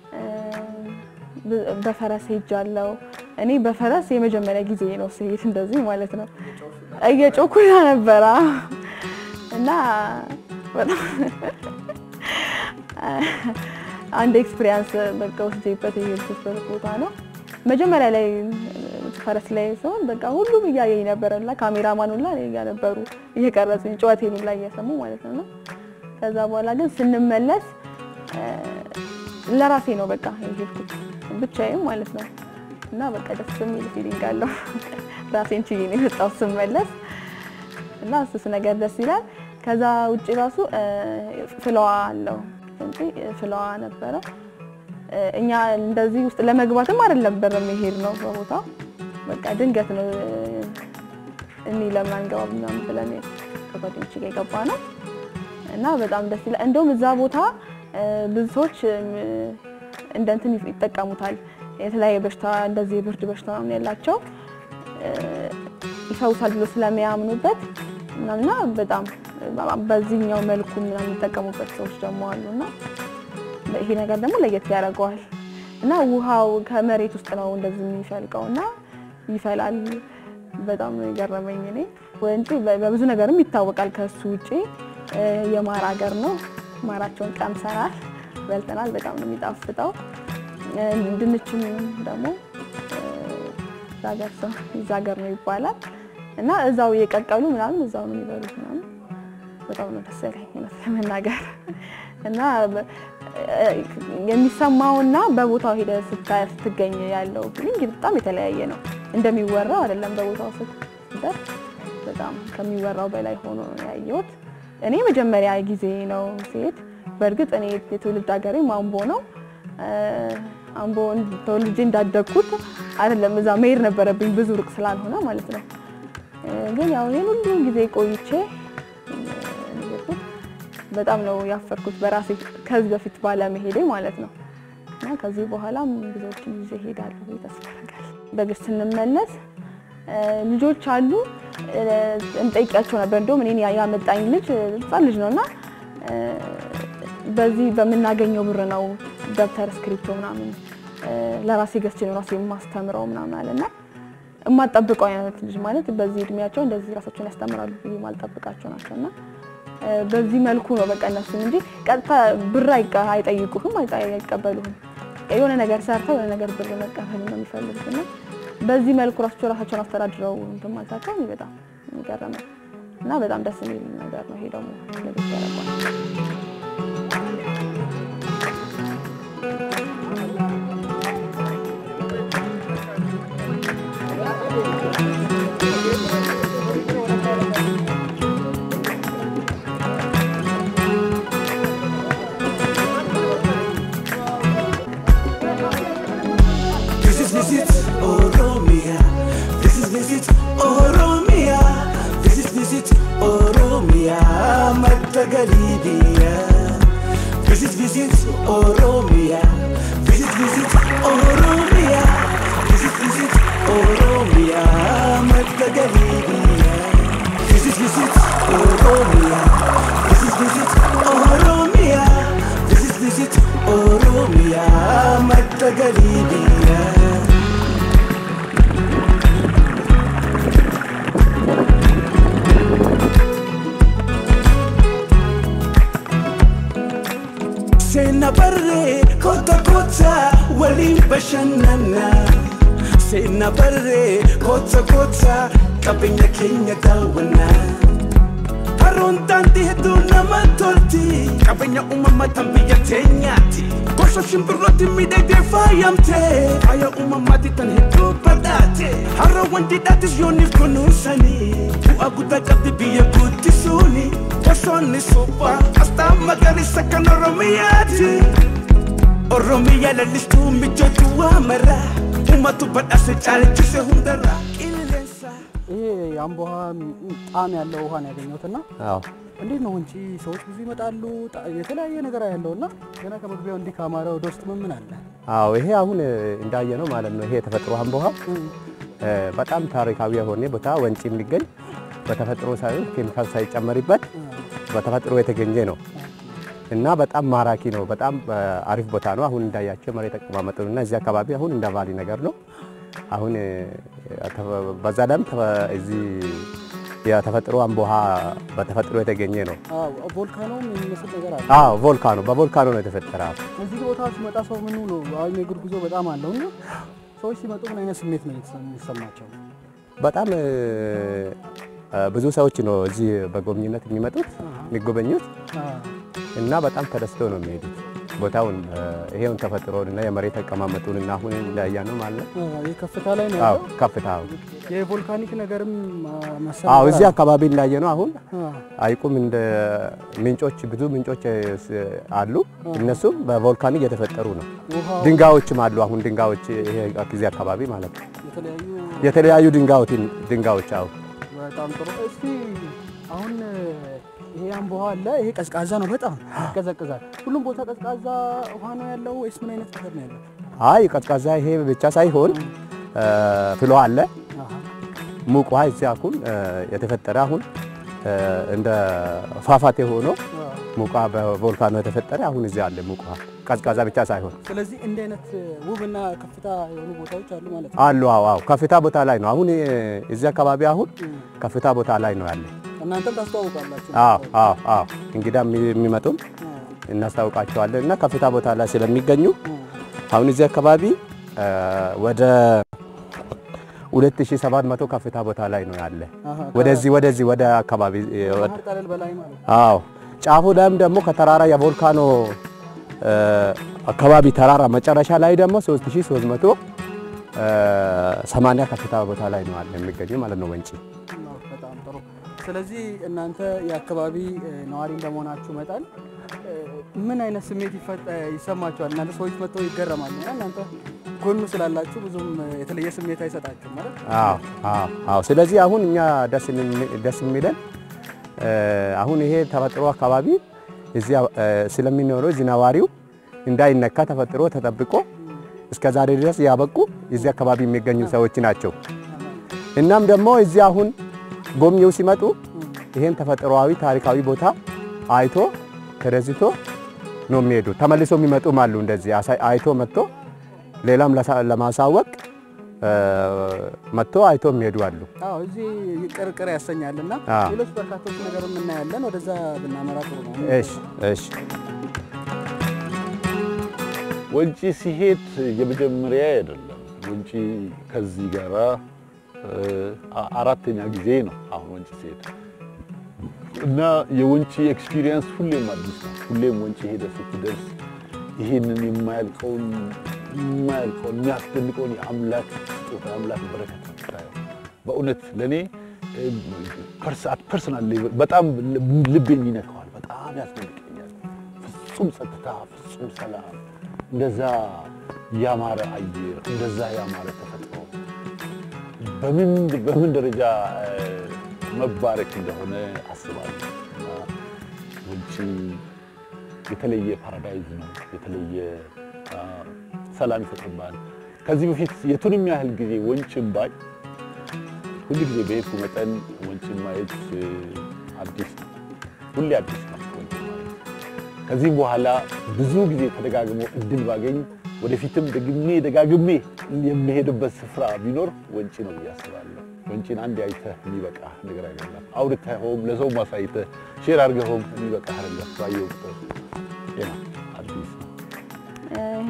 በፈረስ ሄጃለሁ። እኔ በፈረስ የመጀመሪያ ጊዜ ነው ስሄድ እንደዚህ ማለት ነው። እየጮኩላ ነበረ እና በጣም አንድ ኤክስፒሪያንስ በቃ ወስጄበት የሄድኩበት ቦታ ነው። መጀመሪያ ላይ ፈረስ ላይ ሲሆን በቃ ሁሉም እያየኝ ነበረ እና ካሜራማን ሁላ እኔ ጋር ነበሩ እየቀረጹኝ ጨዋታዬን ሁላ እየሰሙ ማለት ነው። እና ከዛ በኋላ ግን ስንመለስ ለራሴ ነው በቃ የሄድኩት ብቻዬም ማለት ነው። እና በቃ ደስ የሚል ፊሊንግ አለው። ራሴን ችዬ ነው የመጣሁት ስመለስ እና እሱስ ነገር ደስ ይላል። ከዛ ውጭ ራሱ ፍለዋ አለው እንጂ ፍለዋ ነበረ። እኛ እንደዚህ ውስጥ ለመግባትም አይደለም በር መሄድ ነው በቦታው በቃ ድንገት ነው እኔ ለምን አንገባም ምናምን ብለን ከጓደኞቼ ጋር የገባ ነው እና በጣም ደስ ይላል። እንደውም እዛ ቦታ ብዙ ሰዎች እንደ እንትን ይጠቀሙታል። የተለያየ በሽታ እንደዚህ የብርድ በሽታ ምናምን ያላቸው ይፈውሳል ብሎ ስለሚያምኑበት እና በጣም በዚህኛው መልኩ ምናምን የሚጠቀሙበት ሰዎች ደግሞ አሉና ይሄ ነገር ደግሞ ለየት ያደርገዋል እና ውሃው ከመሬት ውስጥ ነው እንደዚህ የሚፈልቀው እና ይፈላል። በጣም ነው የገረመኝ እኔ ወንጪ በብዙ ነገርም ይታወቃል። ከሱ ውጪ የማር ሀገር ነው። ማራቸውን ቀምሰናል፣ በልተናል። በጣም ነው የሚጣፍጠው። ድንችም ደግሞ ዛገር ሰው ይዛገር ነው ይባላል እና እዛው እየቀቀሉ ምናምን እዛው ነው የሚበሉት ምናምን በጣም ነው ደስ ያለኝ እውነት ለመናገር እና የሚሰማውና በቦታው ሄደ ስትገኝ ያለው ፊሊንግ በጣም የተለያየ ነው። እንደሚወራው አይደለም። በቦታው ስትደርስ በጣም ከሚወራው በላይ ሆኖ ነው ያየሁት። እኔ መጀመሪያ ጊዜ ነው ሲሄድ። በእርግጥ እኔ የትውልድ ሀገሬ አምቦ ነው። አምቦ ተወልጄ እንዳደግኩት አይደለም። እዛ መሄድ ነበረብኝ ብዙ ሩቅ ስላልሆነ ማለት ነው። ግን ያው ይሄን ሁሉ ጊዜ ቆይቼ በጣም ነው ያፈርኩት በራሴ ከዚህ በፊት ባለመሄዴ ማለት ነው። እና ከዚህ በኋላም ብዙዎችን ይዤ እሄዳለሁ ብዬ ተስፋ አደርጋለሁ። በእግር ስንመለስ ልጆች አሉ እንጠይቂያቸው ነበር። እንደውም እኔን ያመጣኝ ልጅ ህፃን ልጅ ነው እና በዚህ በምናገኘው ብር ነው ደብተር፣ እስክሪፕቶ ምናምን ለራሴ ገዝቼ ነው ራሴ የማስተምረው ምናምን አለ እና የማልጠብቀው አይነት ልጅ ማለት በዚህ እድሜያቸው እንደዚህ ራሳቸውን ያስተምራሉ ብዬ የማልጠብቃቸው ናቸው እና በዚህ መልኩ ነው በቃ እነሱም እንጂ ቀጥታ ብር አይጠይቁህም፣ አይቀበሉህም። የሆነ ነገር ሰርተው የሆነ ነገር ብር መቀበል ነው የሚፈልጉት እና በዚህ መልኩ ራሳቸው ራሳቸውን አስተዳድረው እንትን ማለታቸው እኔ በጣም የሚገርመኝ እና በጣም ደስ የሚል ነገር ነው። ይሄ ደግሞ ለቤት ያደርገዋል። This is visit Oromia. This is visit Oromia. This is visit Oromia. Matagalibia. This is visit Oromia. Visit visit Oromia. This is visit Oromia. Matagalibia. This is visit Oromia. This is visit Oromia. This is visit Oromia. Matagalibia. Seenaa barree koota koota waliin bashannana. Seenaa barree koota koota qabeenya keenya daawwanna. Haroon daandii hedduu nama tolti qabeenya uumamaa tan biyya teenyaati. Gosa shimbirrooti miidhagdee faayamte faaya uumamaati tan hedduu badhaate. Harroowwan didhaatis yooniif kunuunsanii bu'aa guddaa qabdi biyya guddisuuni. Gosoonni suphaa asxaa magariisa kan Oromiyaati. Oromiyaa lallistuu mijooti waa mara uummatu badhaase caalchise hundarra qilleensa. ይሄ የአምቦ ውሃ ጣዕም ያለው ውሃ ነው ያገኘሁትና አዎ እንዴት ነው ወንጪ ሰዎች ብዙ ይመጣሉ፣ ጣ- የተለያየ ነገር ያለው እና ገና ከመግቢያው እንዲህ ካማረ ወደ ውስጥ ምን ምን አለ? አዎ ይሄ አሁን እንዳየ ነው ማለት ነው። ይሄ የተፈጥሮ አምቦ ውሃ እ፣ በጣም ታሪካዊ የሆነ ቦታ ወንጪ የሚገኝ በተፈጥሮ ሳይሆን ኬሚካል ሳይጨመርበት በተፈጥሮ የተገኘ ነው እና በጣም ማራኪ ነው። በጣም እ፣ አሪፍ ቦታ ነው። አሁን እንዳያቸው መሬት አቀማመጡ እና እዚህ አካባቢ አሁን እንደ ቫሊ ነገር ነው። አሁን እ፣ ተፈ- በዛ ላይም ተፈ- እዚህ የተፈጥሮ አምቦ ውሃ በተፈጥሮ የተገኘ ነው። አዎ ቮልካኖም የሚመስል ነገር አለ። አዎ ቮልካኖ በቮልካኖ ነው የተፈጠረ። እዚህ ቦታ ሲመጣ ሰው ምኑ ነው አሁን የእግር ጉዞ በጣም አለው እና ሰዎች ሲመጡ ምን አይነት ስሜት ነው የተሰ- የሚሰማቸው? በጣም እ፣ ብዙ ሰዎች ነው እዚህ በጎብኝነት የሚመጡት የሚጎበኙት እና በጣም ተደስተው ነው የሚሄዱት። ቦታውን እ፣ ይሄውን ተፈጥሮን እና የመሬት አቀማመጡን እና አሁን እንዳያ ነው ማለት ነው። ይህ ከፍታ ላይ ነው አዎ ያለው። ከፍታው የቮልካኒክ ነገርም መሰል አዎ ነገር እዚህ አለ። አካባቢ እንዳየ ነው አሁን አዎ። አይቁም እንደ ምንጮች ብዙ ምንጮች ስ- አሉ። እነሱም በቮልካኒክ የተፈጠሩ ነው። ውሃው ድንጋዮችም አሉ። አሁን ድንጋዮች ይሄ እዚህ አካባቢ ማለት ነው የተለያዩ የተለያዩ ድንጋዮች ድንጋዮች አዎ በጣም ጥሩ። እስቲ አሁን ይሄ አምቦ ውሃ አለ። ይሄ ቀዝቃዛ ነው፣ በጣም ይቀዘቅዛል። ሁሉም ቦታ ቀዝቃዛ ውሃ ነው ያለው ወይስ ምን አይነት ነገር ነው ያለው? አይ ቀዝቃዛ ይሄ ብቻ ሳይሆን እ፣ ፍሎ አለ አሃ። ሙቅ ውሃ እዚህ አሁን እ፣ የተፈጠረ አሁን እ፣ እንደ ፏፏቴ ሆኖ አዎ። ሙቅ ውሃ በቮልካኖ የተፈጠረ አሁን እዚህ አለ ሙቅ ውሃ ቀዝቃዛ ብቻ ሳይሆን ስለዚህ እንዲህ አይነት ውብና ከፍታ የሆኑ ቦታዎች አሉ ማለት ነው። አሉ። አዎ አዎ ከፍታ ቦታ ላይ ነው አሁን እ፣ እዚህ አካባቢ አሁን ከፍታ ቦታ ላይ ነው ያለ። እናንተም ታስተዋውቃላችሁ። አዎ አዎ አዎ እንግዳ የሚ- የሚመጡም እናስታውቃቸዋለን እና ከፍታ ቦታ ላይ ስለሚገኙ አሁን እዚህ አካባቢ እ፣ ወደ 2700 ከፍታ ቦታ ላይ ነው ያለ። አሃ፣ ወደዚህ ወደዚህ ወደ አካባቢ እ፣ ወደ ባህር ጠለል በላይ ማለት ነው። አዎ ጫፉ ላይም ደግሞ ከተራራ የቮልካኖ እ፣ አካባቢ ተራራ መጨረሻ ላይ ደግሞ 3300 እ፣ 80 ከፍታ ቦታ ላይ ነው አለ የሚገኘው ማለት ነው ወንጪ። ነው። በጣም ጥሩ። ስለዚህ እናንተ የአካባቢ እ፣ ነዋሪ እንደመሆናችሁ መጠን እ፣ ምን አይነት ስሜት ይፈጠ- ይሰማችኋል? እናንተ ሰዎች መጥተው ይገረማሉ እና እናንተ ጎኑ ስላላችሁ ብዙም እ፣ የተለየ ስሜት አይሰጣችሁም ማለት ነው? አዎ አዎ አዎ። ስለዚህ አሁን እኛ ደስ የሚ- ደስ የሚለን እ፣ አሁን ይሄ ተፈጥሮ አካባቢ እዚህ እ፣ ስለሚኖረው እዚህ ነዋሪው እንዳይነካ ተፈጥሮ ተጠብቆ እስከ ዛሬ ድረስ ያበቁ እዚህ አካባቢ የሚገኙ ሰዎች ናቸው። እናም ደግሞ እዚህ አሁን ጎብኚው ሲመጡ ይሄን ተፈጥሯዊ ታሪካዊ ቦታ አይቶ ተደስቶ ነው የሚሄዱ። ተመልሶ የሚመጡም አሉ። እንደዚህ አሳይ- አይቶ መጥቶ ሌላም ለሳ- ለማሳወቅ እ፣ መጥቶ አይቶ የሚሄዱ አሉ። አዎ እዚህ ቅርቅር ያሰኛል እና አዎ። ሌሎች በርካቶች ነገር እናያለን። ወደዛ ብናመራ ጥሩ ነው። እሺ እሺ ወንጪ ሲሄድ የመጀመሪያ አይደለም። ወንጪ ከዚህ ጋራ እ፣ አ- አራተኛ ጊዜ ነው አሁን ወንጪ ሲሄድ እና የወንጪ ኤክስፒሪየንስ ሁሌም አዲስ ነው። ሁሌም ወንጪ ሄደ ስትደርስ ይህንን የማያልቀውን የማያልቀውን የሚያስደንቀውን የአምላክ ስጦታ የአምላክ በረከት ነው የምታየው። በእውነት ለእኔ ፐርሰናል ሌቭል በጣም ልቤን ይነካዋል። በጣም ያስደንቀኛል። ፍጹም ጸጥታ፣ ፍጹም ሰላም፣ እንደዛ ያማረ አየር፣ እንደዛ ያማረ ተፈጥሮ በምን በምን ደረጃ እ፣ መባረክ እንደሆነ አስባለሁ። እና ወንጪ የተለየ ፓራዳይዝ ነው። የተለየ አ፣ ሰላም ይፈጥርባል። ከዚህ በፊት የቱንም ያህል ጊዜ ወንጭን ባይ ሁሉ ጊዜ በሄድኩ መጠን ወንጭን ማየት እ፣ አዲስ ነው። ሁሌ አዲስ ነው ወንጭን ማየት። ከዚህም በኋላ ብዙ ጊዜ ተደጋግሞ እድል ባገኝ ወደፊትም ደግሜ ደጋግሜ የምሄድበት ስፍራ ቢኖር ወንጪ ነው ብዬ አስባለሁ። ወንጪን አንድ አይተህ የሚበቃ ነገር አይደለም። አውርተኸውም ለሰው ማሳይተህ ሼር አድርገኸውም የሚበቃ አይደለም። ባየው ቁጥር ጤና አዲስ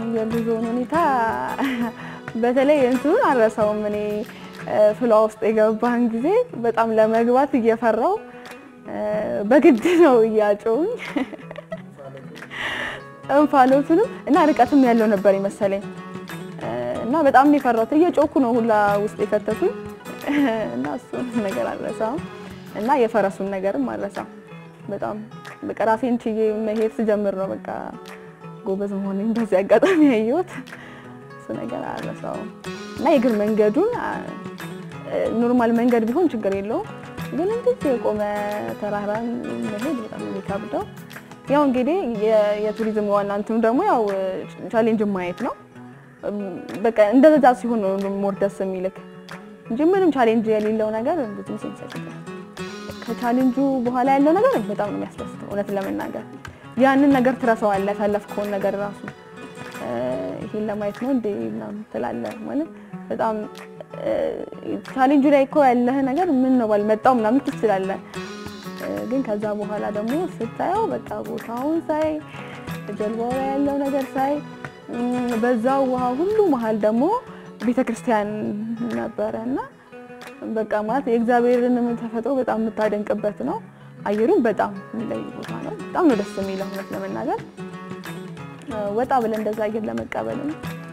የጉዞውን ሁኔታ በተለይ እንትኑን አልረሳውም። እኔ ፍሏ ውስጥ የገባን ጊዜ በጣም ለመግባት እየፈራው በግድ ነው እያጮውኝ እንፋሎቱንም እና ርቀትም ያለው ነበር ይመሰለኝ እና በጣም ነው የፈራሁት። እየጮኩ ነው ሁላ ውስጥ የከተቱኝ እና እሱን ነገር አልረሳም እና የፈረሱን ነገርም አልረሳም። በጣም በቃ ራሴን ችዬ መሄድ ስጀምር ነው በቃ ጎበዝ መሆኔን በዚህ አጋጣሚ ያየሁት። እሱ ነገር አልረሳውም እና የእግር መንገዱን ኖርማል መንገድ ቢሆን ችግር የለውም፣ ግን እንደዚህ የቆመ ተራራን መሄድ በጣም ነው የሚከብደው። ያው እንግዲህ የቱሪዝም ዋና እንትኑ ደግሞ ያው ቻሌንጅ ማየት ነው። በቃ እንደዛ ሲሆን ነው ሞር ደስ የሚልክ እንጂ ምንም ቻሌንጅ የሌለው ነገር ብዙም ሴንስ አይሰጥም። ከቻሌንጁ በኋላ ያለው ነገር በጣም ነው የሚያስደስተው። እውነት ለመናገር ያንን ነገር ትረሳዋለህ፣ ያሳለፍከውን ነገር ራሱ ይሄን ለማየት ነው እንዴ ምናምን ትላለህ። ማለት በጣም ቻሌንጁ ላይ እኮ ያለህ ነገር ምን ነው ባልመጣው ምናምን ትችላለህ። ግን ከዛ በኋላ ደግሞ ስታየው በቃ ቦታውን ሳይ ጀልባው ላይ ያለው ነገር ሳይ በዛው ውሃ ሁሉ መሀል ደግሞ ቤተክርስቲያን ነበረ እና በቃ ማለት የእግዚአብሔርን ተፈጥሮ በጣም የምታደንቅበት ነው። አየሩም በጣም የሚለይ ቦታ ነው። በጣም ነው ደስ የሚለው እውነት ለመናገር ወጣ ብለን እንደዛ አየር ለመቀበልም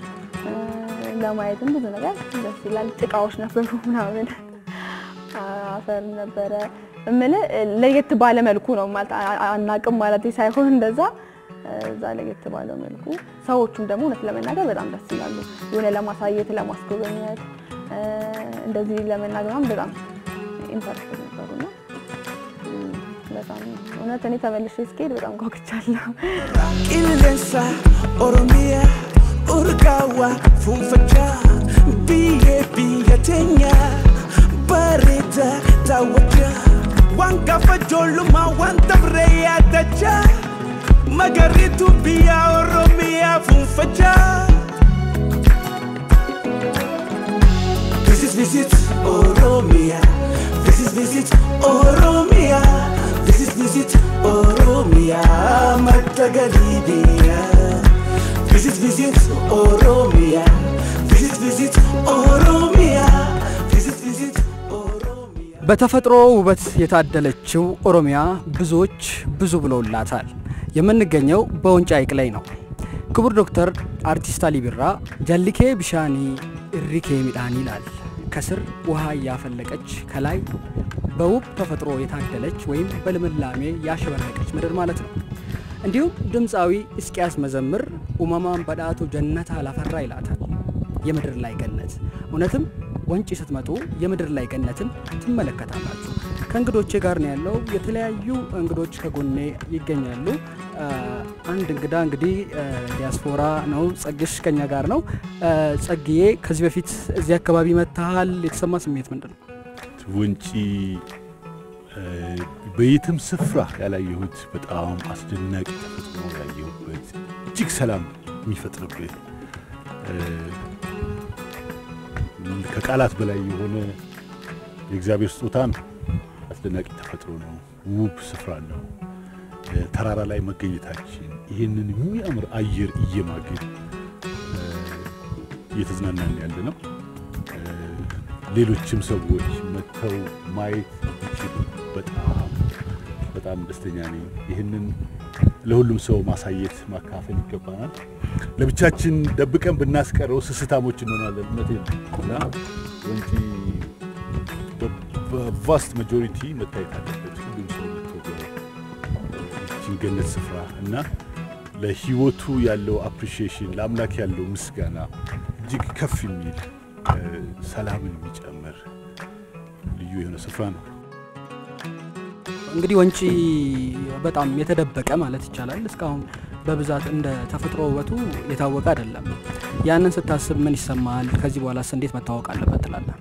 ለማየትም ብዙ ነገር ደስ ይላል። ጭቃዎች ነበሩ ምናምን አፈር ነበረ እምልህ ለየት ባለ መልኩ ነው ማለት አናቅም ማለት ሳይሆን እንደዛ እዛ ለየት ባለ መልኩ ሰዎቹም ደግሞ እውነት ለመናገር በጣም ደስ ይላሉ። የሆነ ለማሳየት ለማስጎበኘት እንደዚህ ለመናገር በጣም ኢንተረስት ነበሩና በጣም እውነት እኔ ተመልሼ እስክሄድ በጣም ጓጉቻለሁ። qilleensa oromiyaa urgaawaa fuunfachaa biyyee biyya teenya bareeda daawwachaa waan gaafa ijoollummaa waan dabree yaadachaa magariitu biyya oromiyaa fuunfachaa. Visit, visit Oromia. Visit, visit Oromia. Visit, visit Oromia. Matagalibia. Visit, visit Oromia. Visit, visit Oromia. Visit, visit Oromia. በተፈጥሮ ውበት የታደለችው ኦሮሚያ ብዙዎች ብዙ ብለውላታል። የምንገኘው በወንጪ ሐይቅ ላይ ነው። ክቡር ዶክተር አርቲስት አሊ ቢራ ጀልኬ ቢሻኒ እሪኬ ሚዳን ይላል። ከስር ውሃ እያፈለቀች ከላይ በውብ ተፈጥሮ የታደለች ወይም በልምላሜ ያሸበረቀች ምድር ማለት ነው። እንዲሁም ድምፃዊ እስቂያስ መዘምር ኡመማን በዳቱ ጀነታ ላፈራ ይላታል። የምድር ላይ ገነት እውነትም ወንጪ ስትመጡ የምድር ላይ ገነትን ትመለከታላችሁ። ከእንግዶቼ ጋር ነው ያለው። የተለያዩ እንግዶች ከጎኔ ይገኛሉ። አንድ እንግዳ እንግዲህ ዲያስፖራ ነው። ጸግሽ ከኛ ጋር ነው። ጸግዬ ከዚህ በፊት እዚህ አካባቢ መታሃል። የተሰማ ስሜት ምንድን ነው? ወንጪ በየትም ስፍራ ያላየሁት በጣም አስደናቂ ተፈጥሮ ያየሁበት እጅግ ሰላም የሚፈጥርብህ ከቃላት በላይ የሆነ የእግዚአብሔር ስጦታ ነው። አስደናቂ ተፈጥሮ ነው። ውብ ስፍራ ነው። ተራራ ላይ መገኘታችን ይህንን የሚያምር አየር እየማግን እየተዝናናን ያለ ነው። ሌሎችም ሰዎች መጥተው ማየት ይችሉ በጣም በጣም ደስተኛ ነኝ። ይህንን ለሁሉም ሰው ማሳየት ማካፈል ይገባናል። ለብቻችን ደብቀን ብናስቀረው ስስታሞች እንሆናለን። እውነቴን ነው እና ወንጪ በቫስት ማጆሪቲ መታየት አለበት። ሁሉም ሰው መጥቶ ይህችን ገነት ስፍራ እና ለህይወቱ ያለው አፕሪሺዬሽን ለአምላክ ያለው ምስጋና እጅግ ከፍ የሚል ሰላምን የሚጨምር ልዩ የሆነ ስፍራ ነው። እንግዲህ ወንጪ በጣም የተደበቀ ማለት ይቻላል። እስካሁን በብዛት እንደ ተፈጥሮ ውበቱ የታወቀ አይደለም። ያንን ስታስብ ምን ይሰማል? ከዚህ በኋላስ እንዴት መታወቅ አለበት ትላለህ?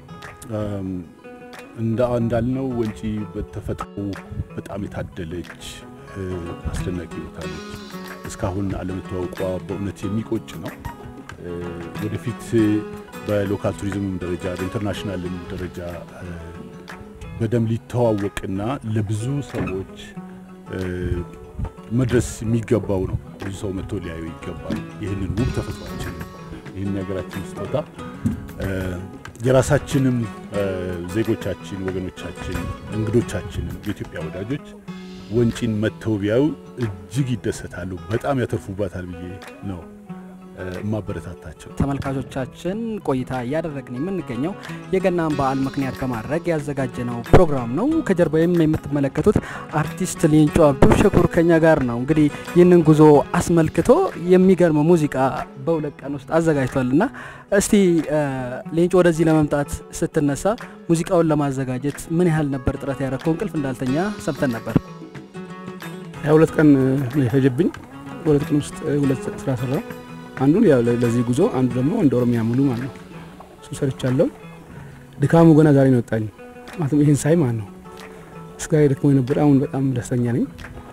እንዳ እንዳልነው ወንጪ በተፈጥሮ በጣም የታደለች አስደናቂ ቦታ ነች። እስካሁን አለመታወቋ በእውነት የሚቆጭ ነው። ወደፊት በሎካል ቱሪዝምም ደረጃ በኢንተርናሽናልም ደረጃ በደንብ ሊተዋወቅና ለብዙ ሰዎች መድረስ የሚገባው ነው። ብዙ ብዙ ሰው መጥቶ ሊያዩ ይገባል። ይህንን ውብ ተፈጥሯችን ይህን የሀገራችን ስጦታ እ፣ የራሳችንም እ፣ ዜጎቻችን፣ ወገኖቻችን፣ እንግዶቻችንም የኢትዮጵያ ወዳጆች ወንጪን መጥተው ቢያዩ እጅግ ይደሰታሉ፣ በጣም ያተርፉባታል ብዬ ነው እ፣ የማበረታታቸው። ተመልካቾቻችን ቆይታ እያደረግን የምንገኘው የገናን በዓል ምክንያት በማድረግ ያዘጋጀነው ፕሮግራም ነው። ከጀርባዬም የምትመለከቱት አርቲስት ሌንጮ አብዱ ሸኩር ከኛ ጋር ነው። እንግዲህ ይህንን ጉዞ አስመልክቶ የሚገርም ሙዚቃ በሁለት ቀን ውስጥ አዘጋጅቷል እና እስቲ እ፣ ሌንጮ ወደዚህ ለመምጣት ስትነሳ ሙዚቃውን ለማዘጋጀት ምን ያህል ነበር ጥረት ያደረግከው? እንቅልፍ እንዳልተኛ ሰምተን ነበር። ሀያ ሁለት ቀን ነው የፈጀብኝ። በሁለት ቀን ውስጥ ሁለት ስራ ሰራው። አንዱን ያው ለ- ለዚህ ጉዞ፣ አንዱ ደግሞ እንደ ኦሮሚያ ሙሉ ማለት ነው። እሱ ሰርቻለሁ። ድካሙ ገና ዛሬ ነው ወጣኝ። ማለትም ይህን ሳይ ማለት ነው እስከ ደክሞ የነበረ አሁን በጣም ደስተኛ ነኝ።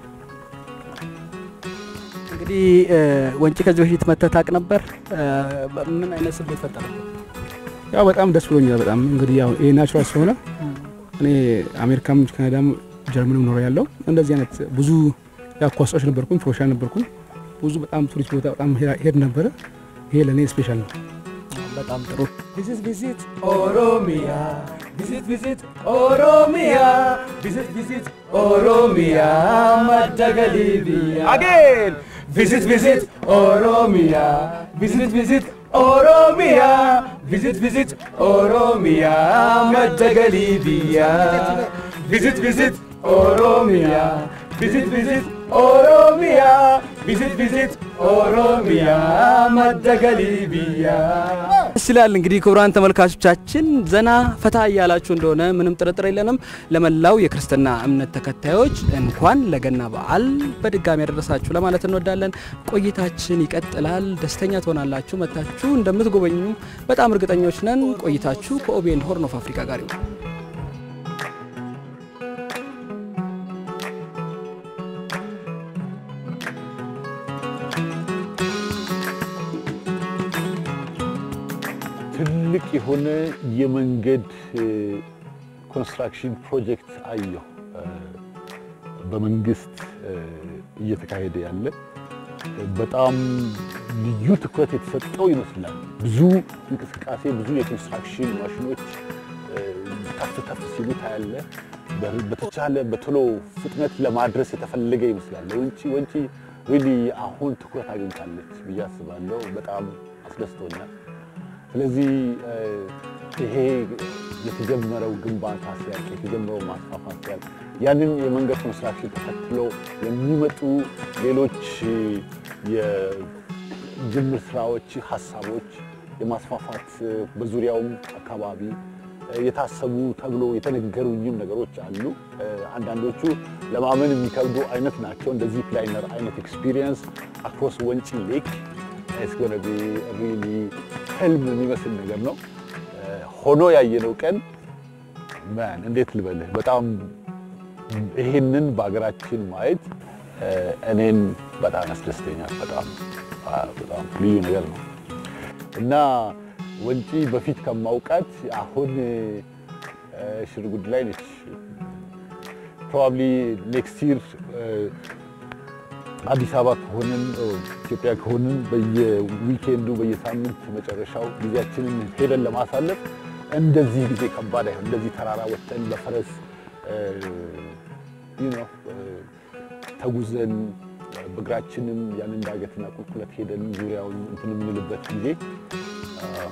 እንግዲህ እ፣ ወንጪ ከዚህ በፊት መተህ ታውቅ ነበር? እ፣ ምን አይነት ስሜት ፈጠረ? ያው በጣም ደስ ብሎኛል። በጣም እንግዲህ ያው ይሄ ናቹራል ስለሆነ እኔ አሜሪካም ካናዳም ጀርመንም ኖረ ያለው እንደዚህ አይነት ብዙ ያው ኳሶች ነበርኩኝ፣ ፕሮፌሽናል ነበርኩኝ። ብዙ በጣም ቱሪስት ቦታ በጣም ሄድ ነበረ። ይሄ ለእኔ ስፔሻል ነው። በጣም ጥሩ Visit, visit Oromia. Visit, visit Oromia. Visit, visit Oromia. Madagalivia. Again. Visit, visit Oromia. Visit, visit Oromia. Visit, visit Oromia. Madagalivia. Visit, visit Oromia. Visit, visit Oromia. Visit, visit Oromia. Madagalivia. ደስ ይላል። እንግዲህ ክቡራን ተመልካቾቻችን ዘና ፈታ እያላችሁ እንደሆነ ምንም ጥርጥር የለንም። ለመላው የክርስትና እምነት ተከታዮች እንኳን ለገና በዓል በድጋሚ ያደረሳችሁ ለማለት እንወዳለን። ቆይታችን ይቀጥላል። ደስተኛ ትሆናላችሁ። መታችሁ እንደምትጎበኙ በጣም እርግጠኞች ነን። ቆይታችሁ ከኦቤን ሆርን ኦፍ አፍሪካ ጋር ይሁን። ትልቅ የሆነ የመንገድ ኮንስትራክሽን ፕሮጀክት አየሁ። እ፣ በመንግስት እ፣ እየተካሄደ ያለ በጣም ልዩ ትኩረት የተሰጠው ይመስላል። ብዙ እንቅስቃሴ፣ ብዙ የኮንስትራክሽን ማሽኖች እ፣ ተፍ ተፍ ሲሉ ታያለ። በ- በተቻለ በቶሎ ፍጥነት ለማድረስ የተፈለገ ይመስላል። ወንጪ ወንጪ ሪሊ አሁን ትኩረት አግኝታለች ብዬ አስባለሁ። በጣም አስደስቶኛል። ስለዚህ እ፣ ይሄ የተጀመረው ግንባታ ሲያልቅ የተጀመረው ማስፋፋት ሲያልቅ ያንን የመንገድ ኮንስትራክሽን ተከትሎ የሚመጡ ሌሎች የጅምር ስራዎች፣ ሀሳቦች የማስፋፋት እ፣ በዙሪያውም አካባቢ እ፣ የታሰቡ ተብሎ የተነገሩኝም ነገሮች አሉ። እ፣ አንዳንዶቹ ለማመን የሚከብዱ አይነት ናቸው። እንደዚህ ፕላይነር አይነት ኤክስፒሪየንስ አክሮስ ወንጪ ሌክ ኢትስ ጎነ ቢ ሪሊ ህልም የሚመስል ነገር ነው። እ፣ ሆኖ ያየነው ቀን ማን እንዴት ልበልህ በጣም ይሄንን በሀገራችን ማየት እ፣ እኔን በጣም ያስደስተኛል። በጣም አ፣ በጣም ልዩ ነገር ነው እና ወንጪ በፊት ከማውቃት አሁን እ፣ ሽርጉድ ላይ ነች። ፕሮባብሊ ኔክስት ይር አዲስ አበባ ከሆንን ኦ፣ ኢትዮጵያ ከሆንን በየዊኬንዱ በየሳምንት መጨረሻው ጊዜያችንን ሄደን ለማሳለፍ እንደዚህ ጊዜ ከባድ አይሆን። እንደዚህ ተራራ ወጥተን በፈረስ እ፣ you know፣ እ፣ ተጉዘን በእግራችንም ያንን ዳገትና ቁልቁለት ሄደን ዙሪያውን እንትን የምንልበት ጊዜ አ፣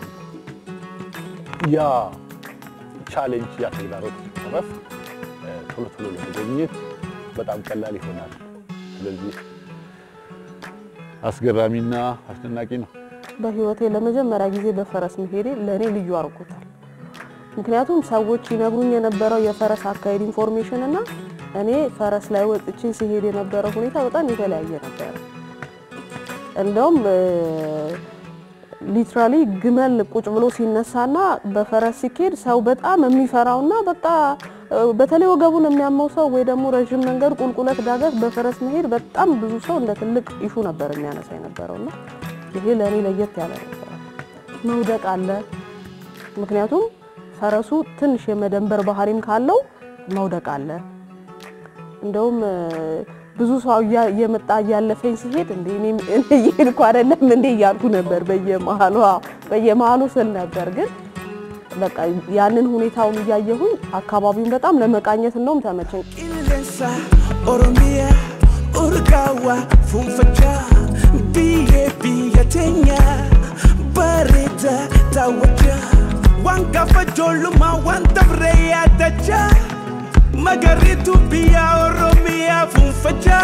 ያ ቻሌንጅ ያ ተግዳሮት ሲቀረፍ እ፣ ቶሎ ቶሎ ለመጎብኘት በጣም ቀላል ይሆናል። ስለዚህ አስገራሚና አስደናቂ ነው። በህይወቴ ለመጀመሪያ ጊዜ በፈረስ መሄዴ ለእኔ ልዩ አድርጎታል። ምክንያቱም ሰዎች ይነግሩኝ የነበረው የፈረስ አካሄድ ኢንፎርሜሽን እና እኔ ፈረስ ላይ ወጥቼ ሲሄድ የነበረው ሁኔታ በጣም የተለያየ ነበረ። እንደውም ሊትራሊ ግመል ቁጭ ብሎ ሲነሳና በፈረስ ሲኬድ ሰው በጣም የሚፈራውና በቃ እ፣ በተለይ ወገቡን የሚያመው ሰው ወይ ደግሞ ረዥም መንገድ ቁልቁለት ዳገት በፈረስ መሄድ በጣም ብዙ ሰው እንደ ትልቅ ኢሹ ነበር የሚያነሳ የነበረውና ይሄ ለእኔ ለየት ያለ ነበረ። መውደቅ አለ። ምክንያቱም ፈረሱ ትንሽ የመደንበር ባህሪም ካለው መውደቅ አለ። እንደውም እ፣ ብዙ ሰው እያ- እየመጣ እያለፈኝ ሲሄድ እንደ እኔም እኔ እየሄድኩ አይደለም እንዴ እያልኩ ነበር በየመሀሉ አዎ፣ በየመሀሉ ስል ነበር ግን በቃ ያንን ሁኔታውን እያየሁኝ አካባቢውን በጣም ለመቃኘት እንደውም ተመቸኝ። Qilleensa Oromiyaa urgaawaa fuunfachaa biyyee biyya teenya bareeda daawwachaa waan gaafa ijoollummaa waan dabree yaadachaa magariitu biyya Oromiyaa fuunfachaa.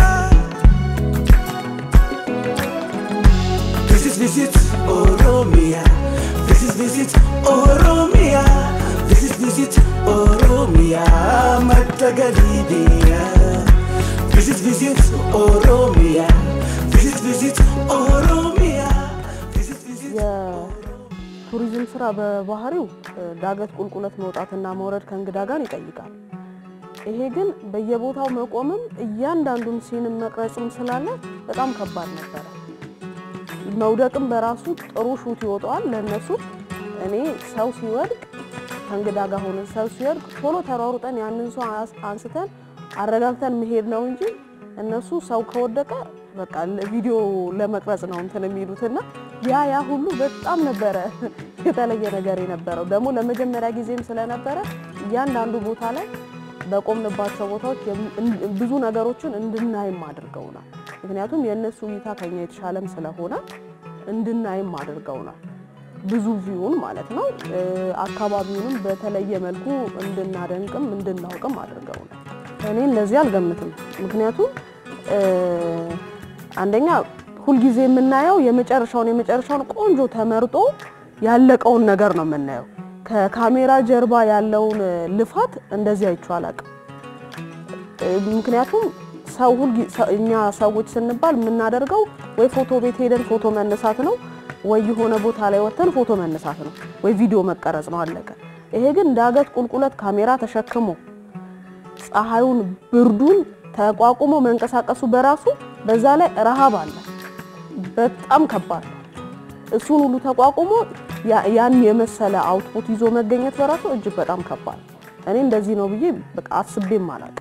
This is visit Oromia. This is visit Oromia. This is visit Oromia. Matagalibia. This is visit Oromia. This is visit Oromia. This is visit የቱሪዝም ስራ በባህሪው እ፣ ዳገት ቁልቁለት መውጣትና መውረድ ከእንግዳ ጋር ይጠይቃል። ይሄ ግን በየቦታው መቆምም እያንዳንዱን ሲንም መቅረጽም ስላለ በጣም ከባድ ነበረ። መውደቅም በራሱ ጥሩ ሹት ይወጣዋል ለእነሱ። እኔ ሰው ሲወድቅ ከእንግዳ ጋር ሆነን ሰው ሲወድቅ ቶሎ ተሯሩጠን ያንን ሰው አስ- አንስተን አረጋግተን መሄድ ነው እንጂ እነሱ ሰው ከወደቀ በቃ ቪዲዮ ለመቅረጽ ነው እንትን የሚሉትና ያ ያ ሁሉ በጣም ነበረ የተለየ ነገር የነበረው። ደግሞ ለመጀመሪያ ጊዜም ስለነበረ እያንዳንዱ ቦታ ላይ በቆምንባቸው ቦታዎች የም- እን- ብዙ ነገሮችን እንድናይም አድርገውናል። ምክንያቱም የእነሱ እይታ ከኛ የተሻለም ስለሆነ እንድናይም አድርገውናል። ብዙ ቪውን ማለት ነው። እ፣ አካባቢውንም በተለየ መልኩ እንድናደንቅም እንድናውቅም አድርገውናል። እኔ እንደዚህ አልገምትም። ምክንያቱም እ፣ አንደኛ ሁልጊዜ የምናየው የመጨረሻውን የመጨረሻውን ቆንጆ ተመርጦ ያለቀውን ነገር ነው የምናየው። ከካሜራ ጀርባ ያለውን እ፣ ልፋት እንደዚህ አይቼው አላውቅም። እ፣ ምክንያቱም ሰው ሁልጊዜ ሰ- እኛ ሰዎች ስንባል የምናደርገው ወይ ፎቶ ቤት ሄደን ፎቶ መነሳት ነው፣ ወይ የሆነ ቦታ ላይ ወጥተን ፎቶ መነሳት ነው፣ ወይ ቪዲዮ መቀረጽ ነው፣ አለቀ። ይሄ ግን ዳገት ቁልቁለት ካሜራ ተሸክሞ ፀሐዩን፣ ብርዱን ተቋቁሞ መንቀሳቀሱ በራሱ በዛ ላይ ረሃብ አለ። በጣም ከባድ ነው። እሱን ሁሉ ተቋቁሞ ያ- ያን የመሰለ አውትፑት ይዞ መገኘት በራሱ እጅግ በጣም ከባድ ነው። እኔ እንደዚህ ነው ብዬ በቃ አስቤም አላውቅም።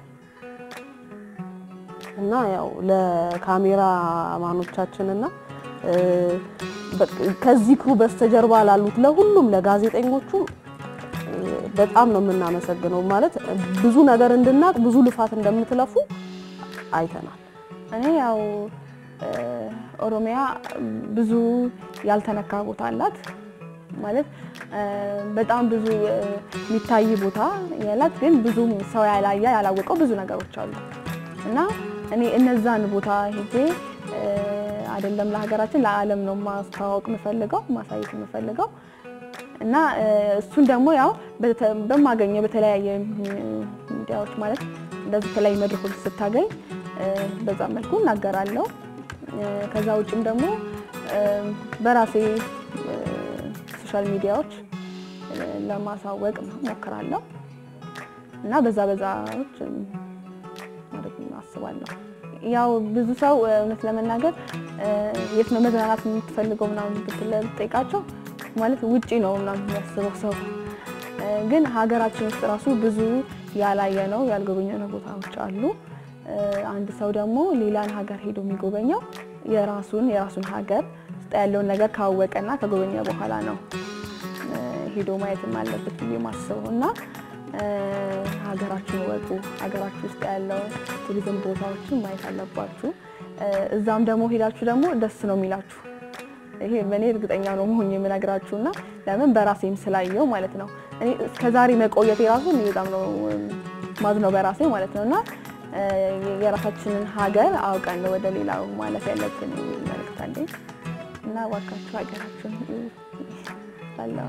እና ያው ለካሜራ ማኖቻችንና እ፣ በቃ ከዚህ ክሩ በስተጀርባ ላሉት ለሁሉም ለጋዜጠኞቹም እ፣ በጣም ነው የምናመሰግነው። ማለት ብዙ ነገር እንድናቅ ብዙ ልፋት እንደምትለፉ አይተናል። እኔ ያው እ፣ ኦሮሚያ ብዙ ያልተነካ ቦታ አላት ማለት እ፣ በጣም ብዙ እ፣ የሚታይ ቦታ ያላት ግን ብዙ ሰው ያላየ ያላወቀው ብዙ ነገሮች አሉ እና እኔ እነዛን ቦታ ሄጄ እ፣ አይደለም ለሀገራችን ለዓለም ነው ማስተዋወቅ የምፈልገው ማሳየት የምፈልገው እና እ፣ እሱን ደግሞ ያው በተ- በማገኘው በተለያየ ሚዲያዎች ማለት እንደዚህ የተለያዩ መድረኮች ስታገኝ እ፣ በዛ መልኩ እናገራለሁ። እ፣ ከዛ ውጭም ደግሞ እ፣ በራሴ እ፣ ሶሻል ሚዲያዎች እ፣ ለማሳወቅ ሞክራለሁ እና በዛ በዛዎች እ፣ ማድረግ አስባለሁ። ያው ብዙ ሰው እ፣ እውነት ለመናገር እ፣ የት ነው መዝናናት የምትፈልገው ምናምን ብትል ብትጠይቃቸው ማለት ውጪ ነው ምናምን የሚያስበው ሰው እ፣ ግን ሀገራችን ውስጥ ራሱ ብዙ ያላየ ነው ያልጎበኘ ነው ቦታዎች አሉ። እ፣ አንድ ሰው ደግሞ ሌላን ሀገር ሄዶ የሚጎበኘው የራሱን የራሱን ሀገር ውስጥ ያለውን ነገር ካወቀና ከጎበኘ በኋላ ነው እ፣ ሄዶ ማየትም አለበት ብዬ ማስበው እና እ፣ ሀገራችን ወጡ ሀገራችን ውስጥ ያለው ቱሪዝም ቦታዎችን ማየት አለባችሁ። እ፣ እዛም ደግሞ ሄዳችሁ ደግሞ ደስ ነው የሚላችሁ። ይሄ በእኔ እርግጠኛ ነው መሆን የምነግራችሁ እና ለምን በራሴም ስላየው ማለት ነው። እኔ እስከዛሬ መቆየት የራሱ እኔ በጣም ነው ማዝነው በራሴ ማለት ነው እና እ፣ የራሳችንን ሀገር አውቀን ነው ወደ ሌላው ማለፍ ያለብን የሚል መልእክት አለኝ እና እባካችሁ ሀገራችሁን እዩ እላለሁ።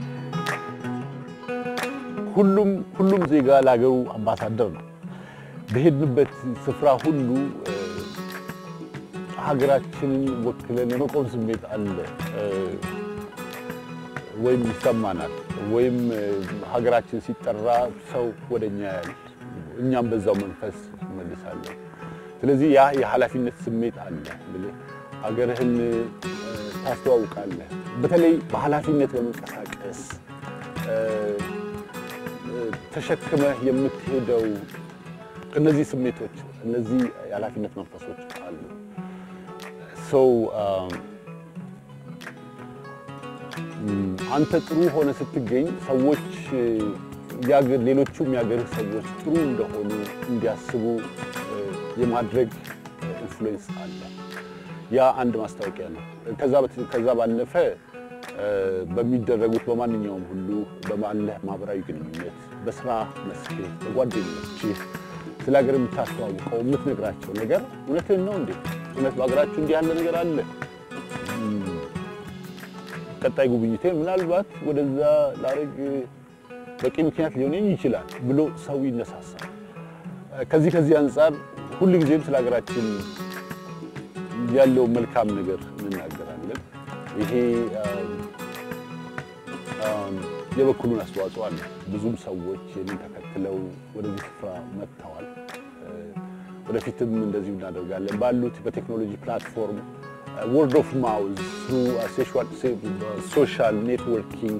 ሁሉም ሁሉም ዜጋ ለሀገሩ አምባሳደር ነው። በሄድንበት ስፍራ ሁሉ እ፣ ሀገራችንን ወክለን የመቆም ስሜት አለ እ፣ ወይም ይሰማናል፣ ወይም እ፣ ሀገራችን ሲጠራ ሰው ወደኛ ያያል፣ እኛም በዛው መንፈስ እንመልሳለን። ስለዚህ ያ የኃላፊነት ስሜት አለ። ብለህ ሀገርህን እ፣ ታስተዋውቃለህ። በተለይ በኃላፊነት በመንቀሳቀስ እ፣ ተሸክመህ የምትሄደው እነዚህ ስሜቶች እነዚህ የኃላፊነት መንፈሶች አሉ። ሰው አንተ ጥሩ ሆነ ስትገኝ ሰዎች ያገር ሌሎቹም የሀገርህ ሰዎች ጥሩ እንደሆኑ እንዲያስቡ የማድረግ ኢንፍሉዌንስ አለ። ያ አንድ ማስታወቂያ ነው። ከዛ በት- ከዛ ባለፈ በሚደረጉት በማንኛውም ሁሉ በማለህ ማህበራዊ ግንኙነት፣ በስራ መስክ፣ በጓደኞችህ ስለ ሀገር የምታስተዋውቀው የምትነግራቸው ነገር እውነትህን ነው እንዴ? እውነት በሀገራችሁ እንዲህ ያለ ነገር አለ? ቀጣይ ጉብኝቴ ምናልባት ወደዛ ላረግ በቂ ምክንያት ሊሆነኝ ይችላል ብሎ ሰው ይነሳሳል። ከዚህ ከዚህ አንጻር ሁልጊዜም ስለ ሀገራችን ያለው መልካም ነገር እንናገራለን። ይሄ የበኩሉን አስተዋጽኦ አለ። ብዙም ሰዎች ይህንን ተከትለው ወደዚህ ስፍራ መጥተዋል። ወደፊትም እንደዚሁ እናደርጋለን። ባሉት በቴክኖሎጂ ፕላትፎርም ወርድ ኦፍ ማውዝ ሶሻል ኔትወርኪንግ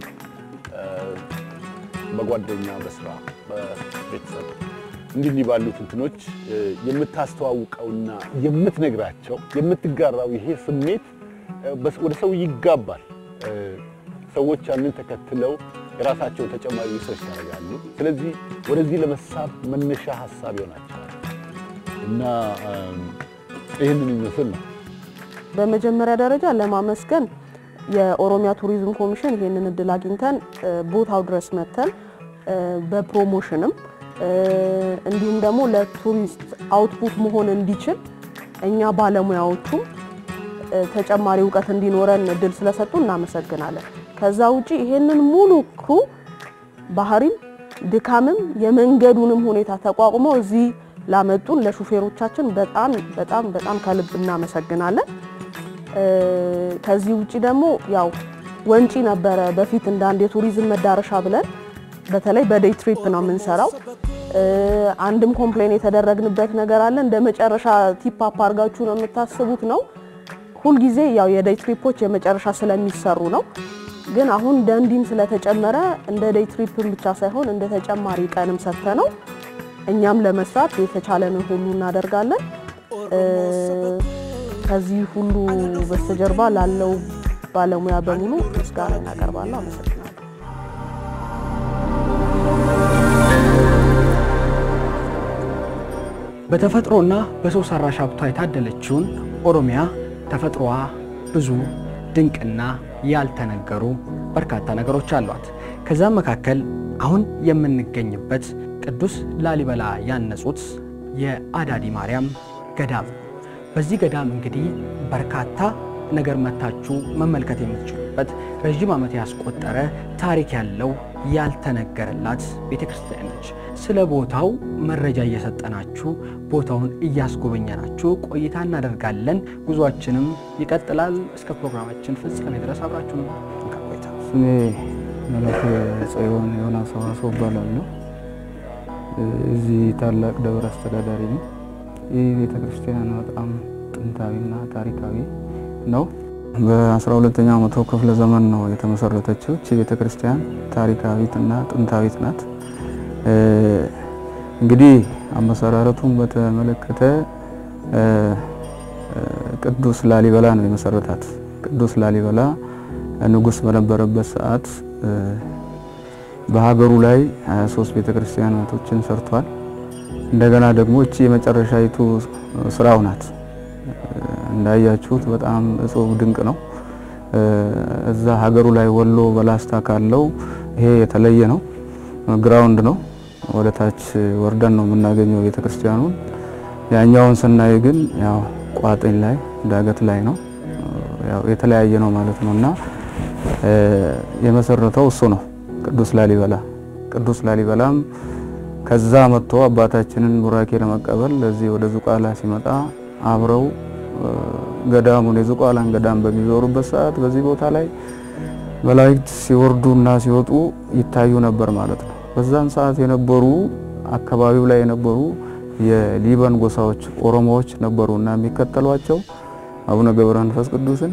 በጓደኛ በስራ በቤተሰብ እንዲህ እንዲህ ባሉት እንትኖች የምታስተዋውቀውና የምትነግራቸው የምትጋራው ይሄ ስሜት ወደ ሰው ይጋባል። ሰዎች ያንን ተከትለው የራሳቸውን ተጨማሪ ሪሰርች ያደርጋሉ። ስለዚህ ወደዚህ ለመሳብ መነሻ ሀሳብ ይሆናቸዋል እና ይህንን ይመስል ነው። በመጀመሪያ ደረጃ ለማመስገን የኦሮሚያ ቱሪዝም ኮሚሽን ይሄንን እድል አግኝተን ቦታው ድረስ መተን በፕሮሞሽንም እንዲሁም ደግሞ ለቱሪስት አውትፑት መሆን እንዲችል እኛ ባለሙያዎቹም ተጨማሪ እውቀት እንዲኖረን እድል ስለሰጡ እናመሰግናለን። ከዛ ውጪ ይሄንን ሙሉ ክሩ ባህሪም ድካምም የመንገዱንም ሁኔታ ተቋቁመው እዚህ ላመጡን ለሹፌሮቻችን በጣም በጣም በጣም ከልብ እናመሰግናለን። ከዚህ ውጪ ደግሞ ያው ወንጪ ነበረ በፊት እንደ አንድ የቱሪዝም መዳረሻ ብለን በተለይ በዴይ ትሪፕ ነው የምንሰራው። አንድም ኮምፕሌን የተደረግንበት ነገር አለ። እንደ መጨረሻ ቲፕ አፕ አድርጋችሁ ነው የምታስቡት ነው። ሁልጊዜ ያው የዴይ ትሪፖች የመጨረሻ ስለሚሰሩ ነው። ግን አሁን ደንዲም ስለተጨመረ እንደ ዴይ ትሪፕም ብቻ ሳይሆን እንደ ተጨማሪ ቀንም ሰጥተ ነው እኛም ለመስራት የተቻለንን ሁሉ እናደርጋለን። ከዚህ ሁሉ በስተጀርባ ላለው ባለሙያ በሙሉ ምስጋና እናቀርባለሁ። አመሰግናለሁ። በተፈጥሮና በሰው ሰራሽ ሀብቷ የታደለችውን ኦሮሚያ ተፈጥሮዋ ብዙ ድንቅና ያልተነገሩ በርካታ ነገሮች አሏት። ከዛም መካከል አሁን የምንገኝበት ቅዱስ ላሊበላ ያነጹት የአዳዲ ማርያም ገዳም። በዚህ ገዳም እንግዲህ በርካታ ነገር መታችሁ መመልከት የምትችሉበት ረዥም ዓመት ያስቆጠረ ታሪክ ያለው ያልተነገረላት ቤተ ክርስቲያን ነች። ስለ ቦታው መረጃ እየሰጠናችሁ ቦታውን እያስጎበኘናችሁ ቆይታ እናደርጋለን። ጉዟችንም ይቀጥላል። እስከ ፕሮግራማችን ፍጻሜ ድረስ አብራችሁ ነው ቆይታ ስሜ መላከ ጽዮን ዮናስ ሰዋሰው እባላለሁ። እዚህ ታላቅ ደብር አስተዳዳሪ ነው። ይህ ቤተ ክርስቲያን በጣም ጥንታዊና ታሪካዊ ነው። በ12ኛው መቶ ክፍለ ዘመን ነው የተመሰረተችው። እቺ ቤተ ክርስቲያን ታሪካዊት እና ጥንታዊት ናት። እንግዲህ አመሰራረቱን በተመለከተ ቅዱስ ላሊበላ ነው የመሰረታት። ቅዱስ ላሊበላ ንጉሥ በነበረበት ሰዓት በሀገሩ ላይ 23 ቤተ ክርስቲያናቶችን ሰርቷል። እንደገና ደግሞ እቺ የመጨረሻይቱ ስራው ናት። እንዳያችሁት በጣም እጹብ ድንቅ ነው። እዛ ሀገሩ ላይ ወሎ በላስታ ካለው ይሄ የተለየ ነው። ግራውንድ ነው። ወደ ታች ወርደን ነው የምናገኘው ቤተ ክርስቲያኑን። ያኛውን ስናይ ግን ያው ቋጥኝ ላይ ዳገት ላይ ነው። ያው የተለያየ ነው ማለት ነው እና የመሰረተው እሱ ነው ቅዱስ ላሊበላ። ቅዱስ ላሊበላም ከዛ መጥቶ አባታችንን ቡራኬ ለመቀበል ለዚህ ወደ ዙቋላ ሲመጣ አብረው ገዳሙን የዝቋላን ገዳም በሚዞሩበት ሰዓት በዚህ ቦታ ላይ መላእክት ሲወርዱና ሲወጡ ይታዩ ነበር ማለት ነው። በዛን ሰዓት የነበሩ አካባቢው ላይ የነበሩ የሊበን ጎሳዎች ኦሮሞዎች ነበሩና የሚከተሏቸው አቡነ ገብረ መንፈስ ቅዱስን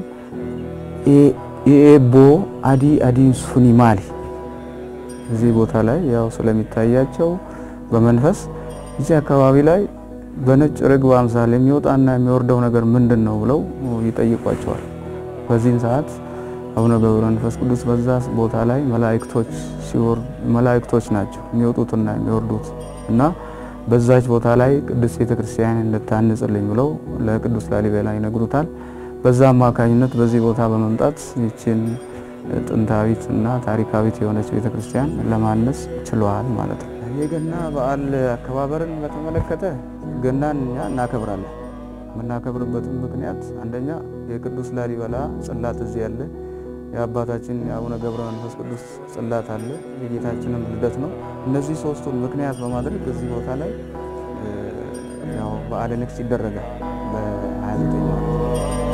ኢኤቦ አዲ አዲን ሱኒ ማሊ እዚህ ቦታ ላይ ያው ስለሚታያቸው በመንፈስ እዚህ አካባቢ ላይ በነጭ ርግብ አምሳል የሚወጣና የሚወርደው ነገር ምንድን ነው ብለው ይጠይቋቸዋል። በዚህን ሰዓት አቡነ ገብረ መንፈስ ቅዱስ በዛ ቦታ ላይ መላእክቶች ሲወርድ መላእክቶች ናቸው የሚወጡትና የሚወርዱት እና በዛች ቦታ ላይ ቅዱስ ቤተ ክርስቲያን እንድታንጽልኝ ብለው ለቅዱስ ላሊበላ ይነግሩታል። በዛ አማካኝነት በዚህ ቦታ በመምጣት ይችን ጥንታዊት እና ታሪካዊት የሆነች ቤተ ክርስቲያን ለማነጽ ችለዋል ማለት ነው። የገና በዓል አከባበርን በተመለከተ ገናን እኛ እናከብራለን። የምናከብርበትም ምክንያት አንደኛ የቅዱስ ላሊበላ ጽላት እዚህ ያለ፣ የአባታችን የአቡነ ገብረ መንፈስ ቅዱስ ጽላት አለ፣ የጌታችንም ልደት ነው። እነዚህ ሶስቱን ምክንያት በማድረግ እዚህ ቦታ ላይ ያው በዓለ ንግስ ይደረጋል በ29 ማለት ነው።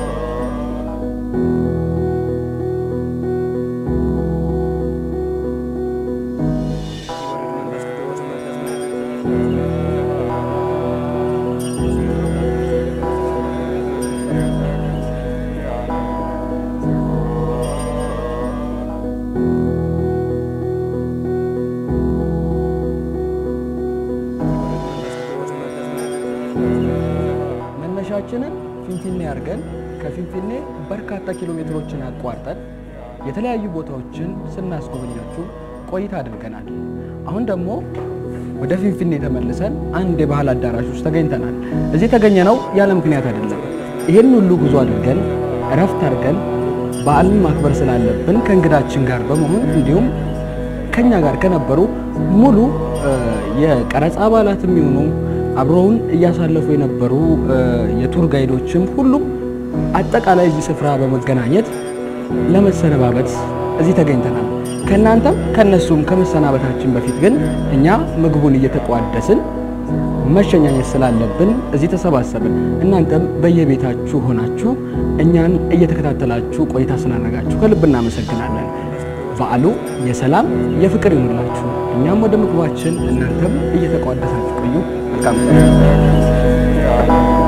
መነሻችንን ፊንፊኔ አድርገን ከፊንፊኔ በርካታ ኪሎ ሜትሮችን አቋርጠን የተለያዩ ቦታዎችን ስናስጎበኛችሁ ቆይታ አድርገናል። አሁን ደግሞ ወደ ፊንፊኔ ተመልሰን አንድ የባህል አዳራሽ ውስጥ ተገኝተናል። እዚህ የተገኘነው ያለ ምክንያት አይደለም። ይህን ሁሉ ጉዞ አድርገን እረፍት አድርገን በዓልን ማክበር ስላለብን ከእንግዳችን ጋር በመሆን እንዲሁም ከኛ ጋር ከነበሩ ሙሉ የቀረጻ አባላት የሚሆኑ አብረውን እያሳለፉ የነበሩ የቱር ጋይዶችም ሁሉም አጠቃላይ እዚህ ስፍራ በመገናኘት ለመሰነባበት እዚህ ተገኝተናል። ከእናንተም ከነሱም ከመሰናበታችን በፊት ግን እኛ ምግቡን እየተቋደስን መሸኛኘት ስላለብን እዚህ ተሰባሰብን። እናንተም በየቤታችሁ ሆናችሁ እኛን እየተከታተላችሁ ቆይታ ስላደረጋችሁ ከልብ እናመሰግናለን። በዓሉ የሰላም የፍቅር ይሁንላችሁ። እኛም ወደ ምግባችን፣ እናንተም እየተቋደሳችሁ ቆዩ። መልካም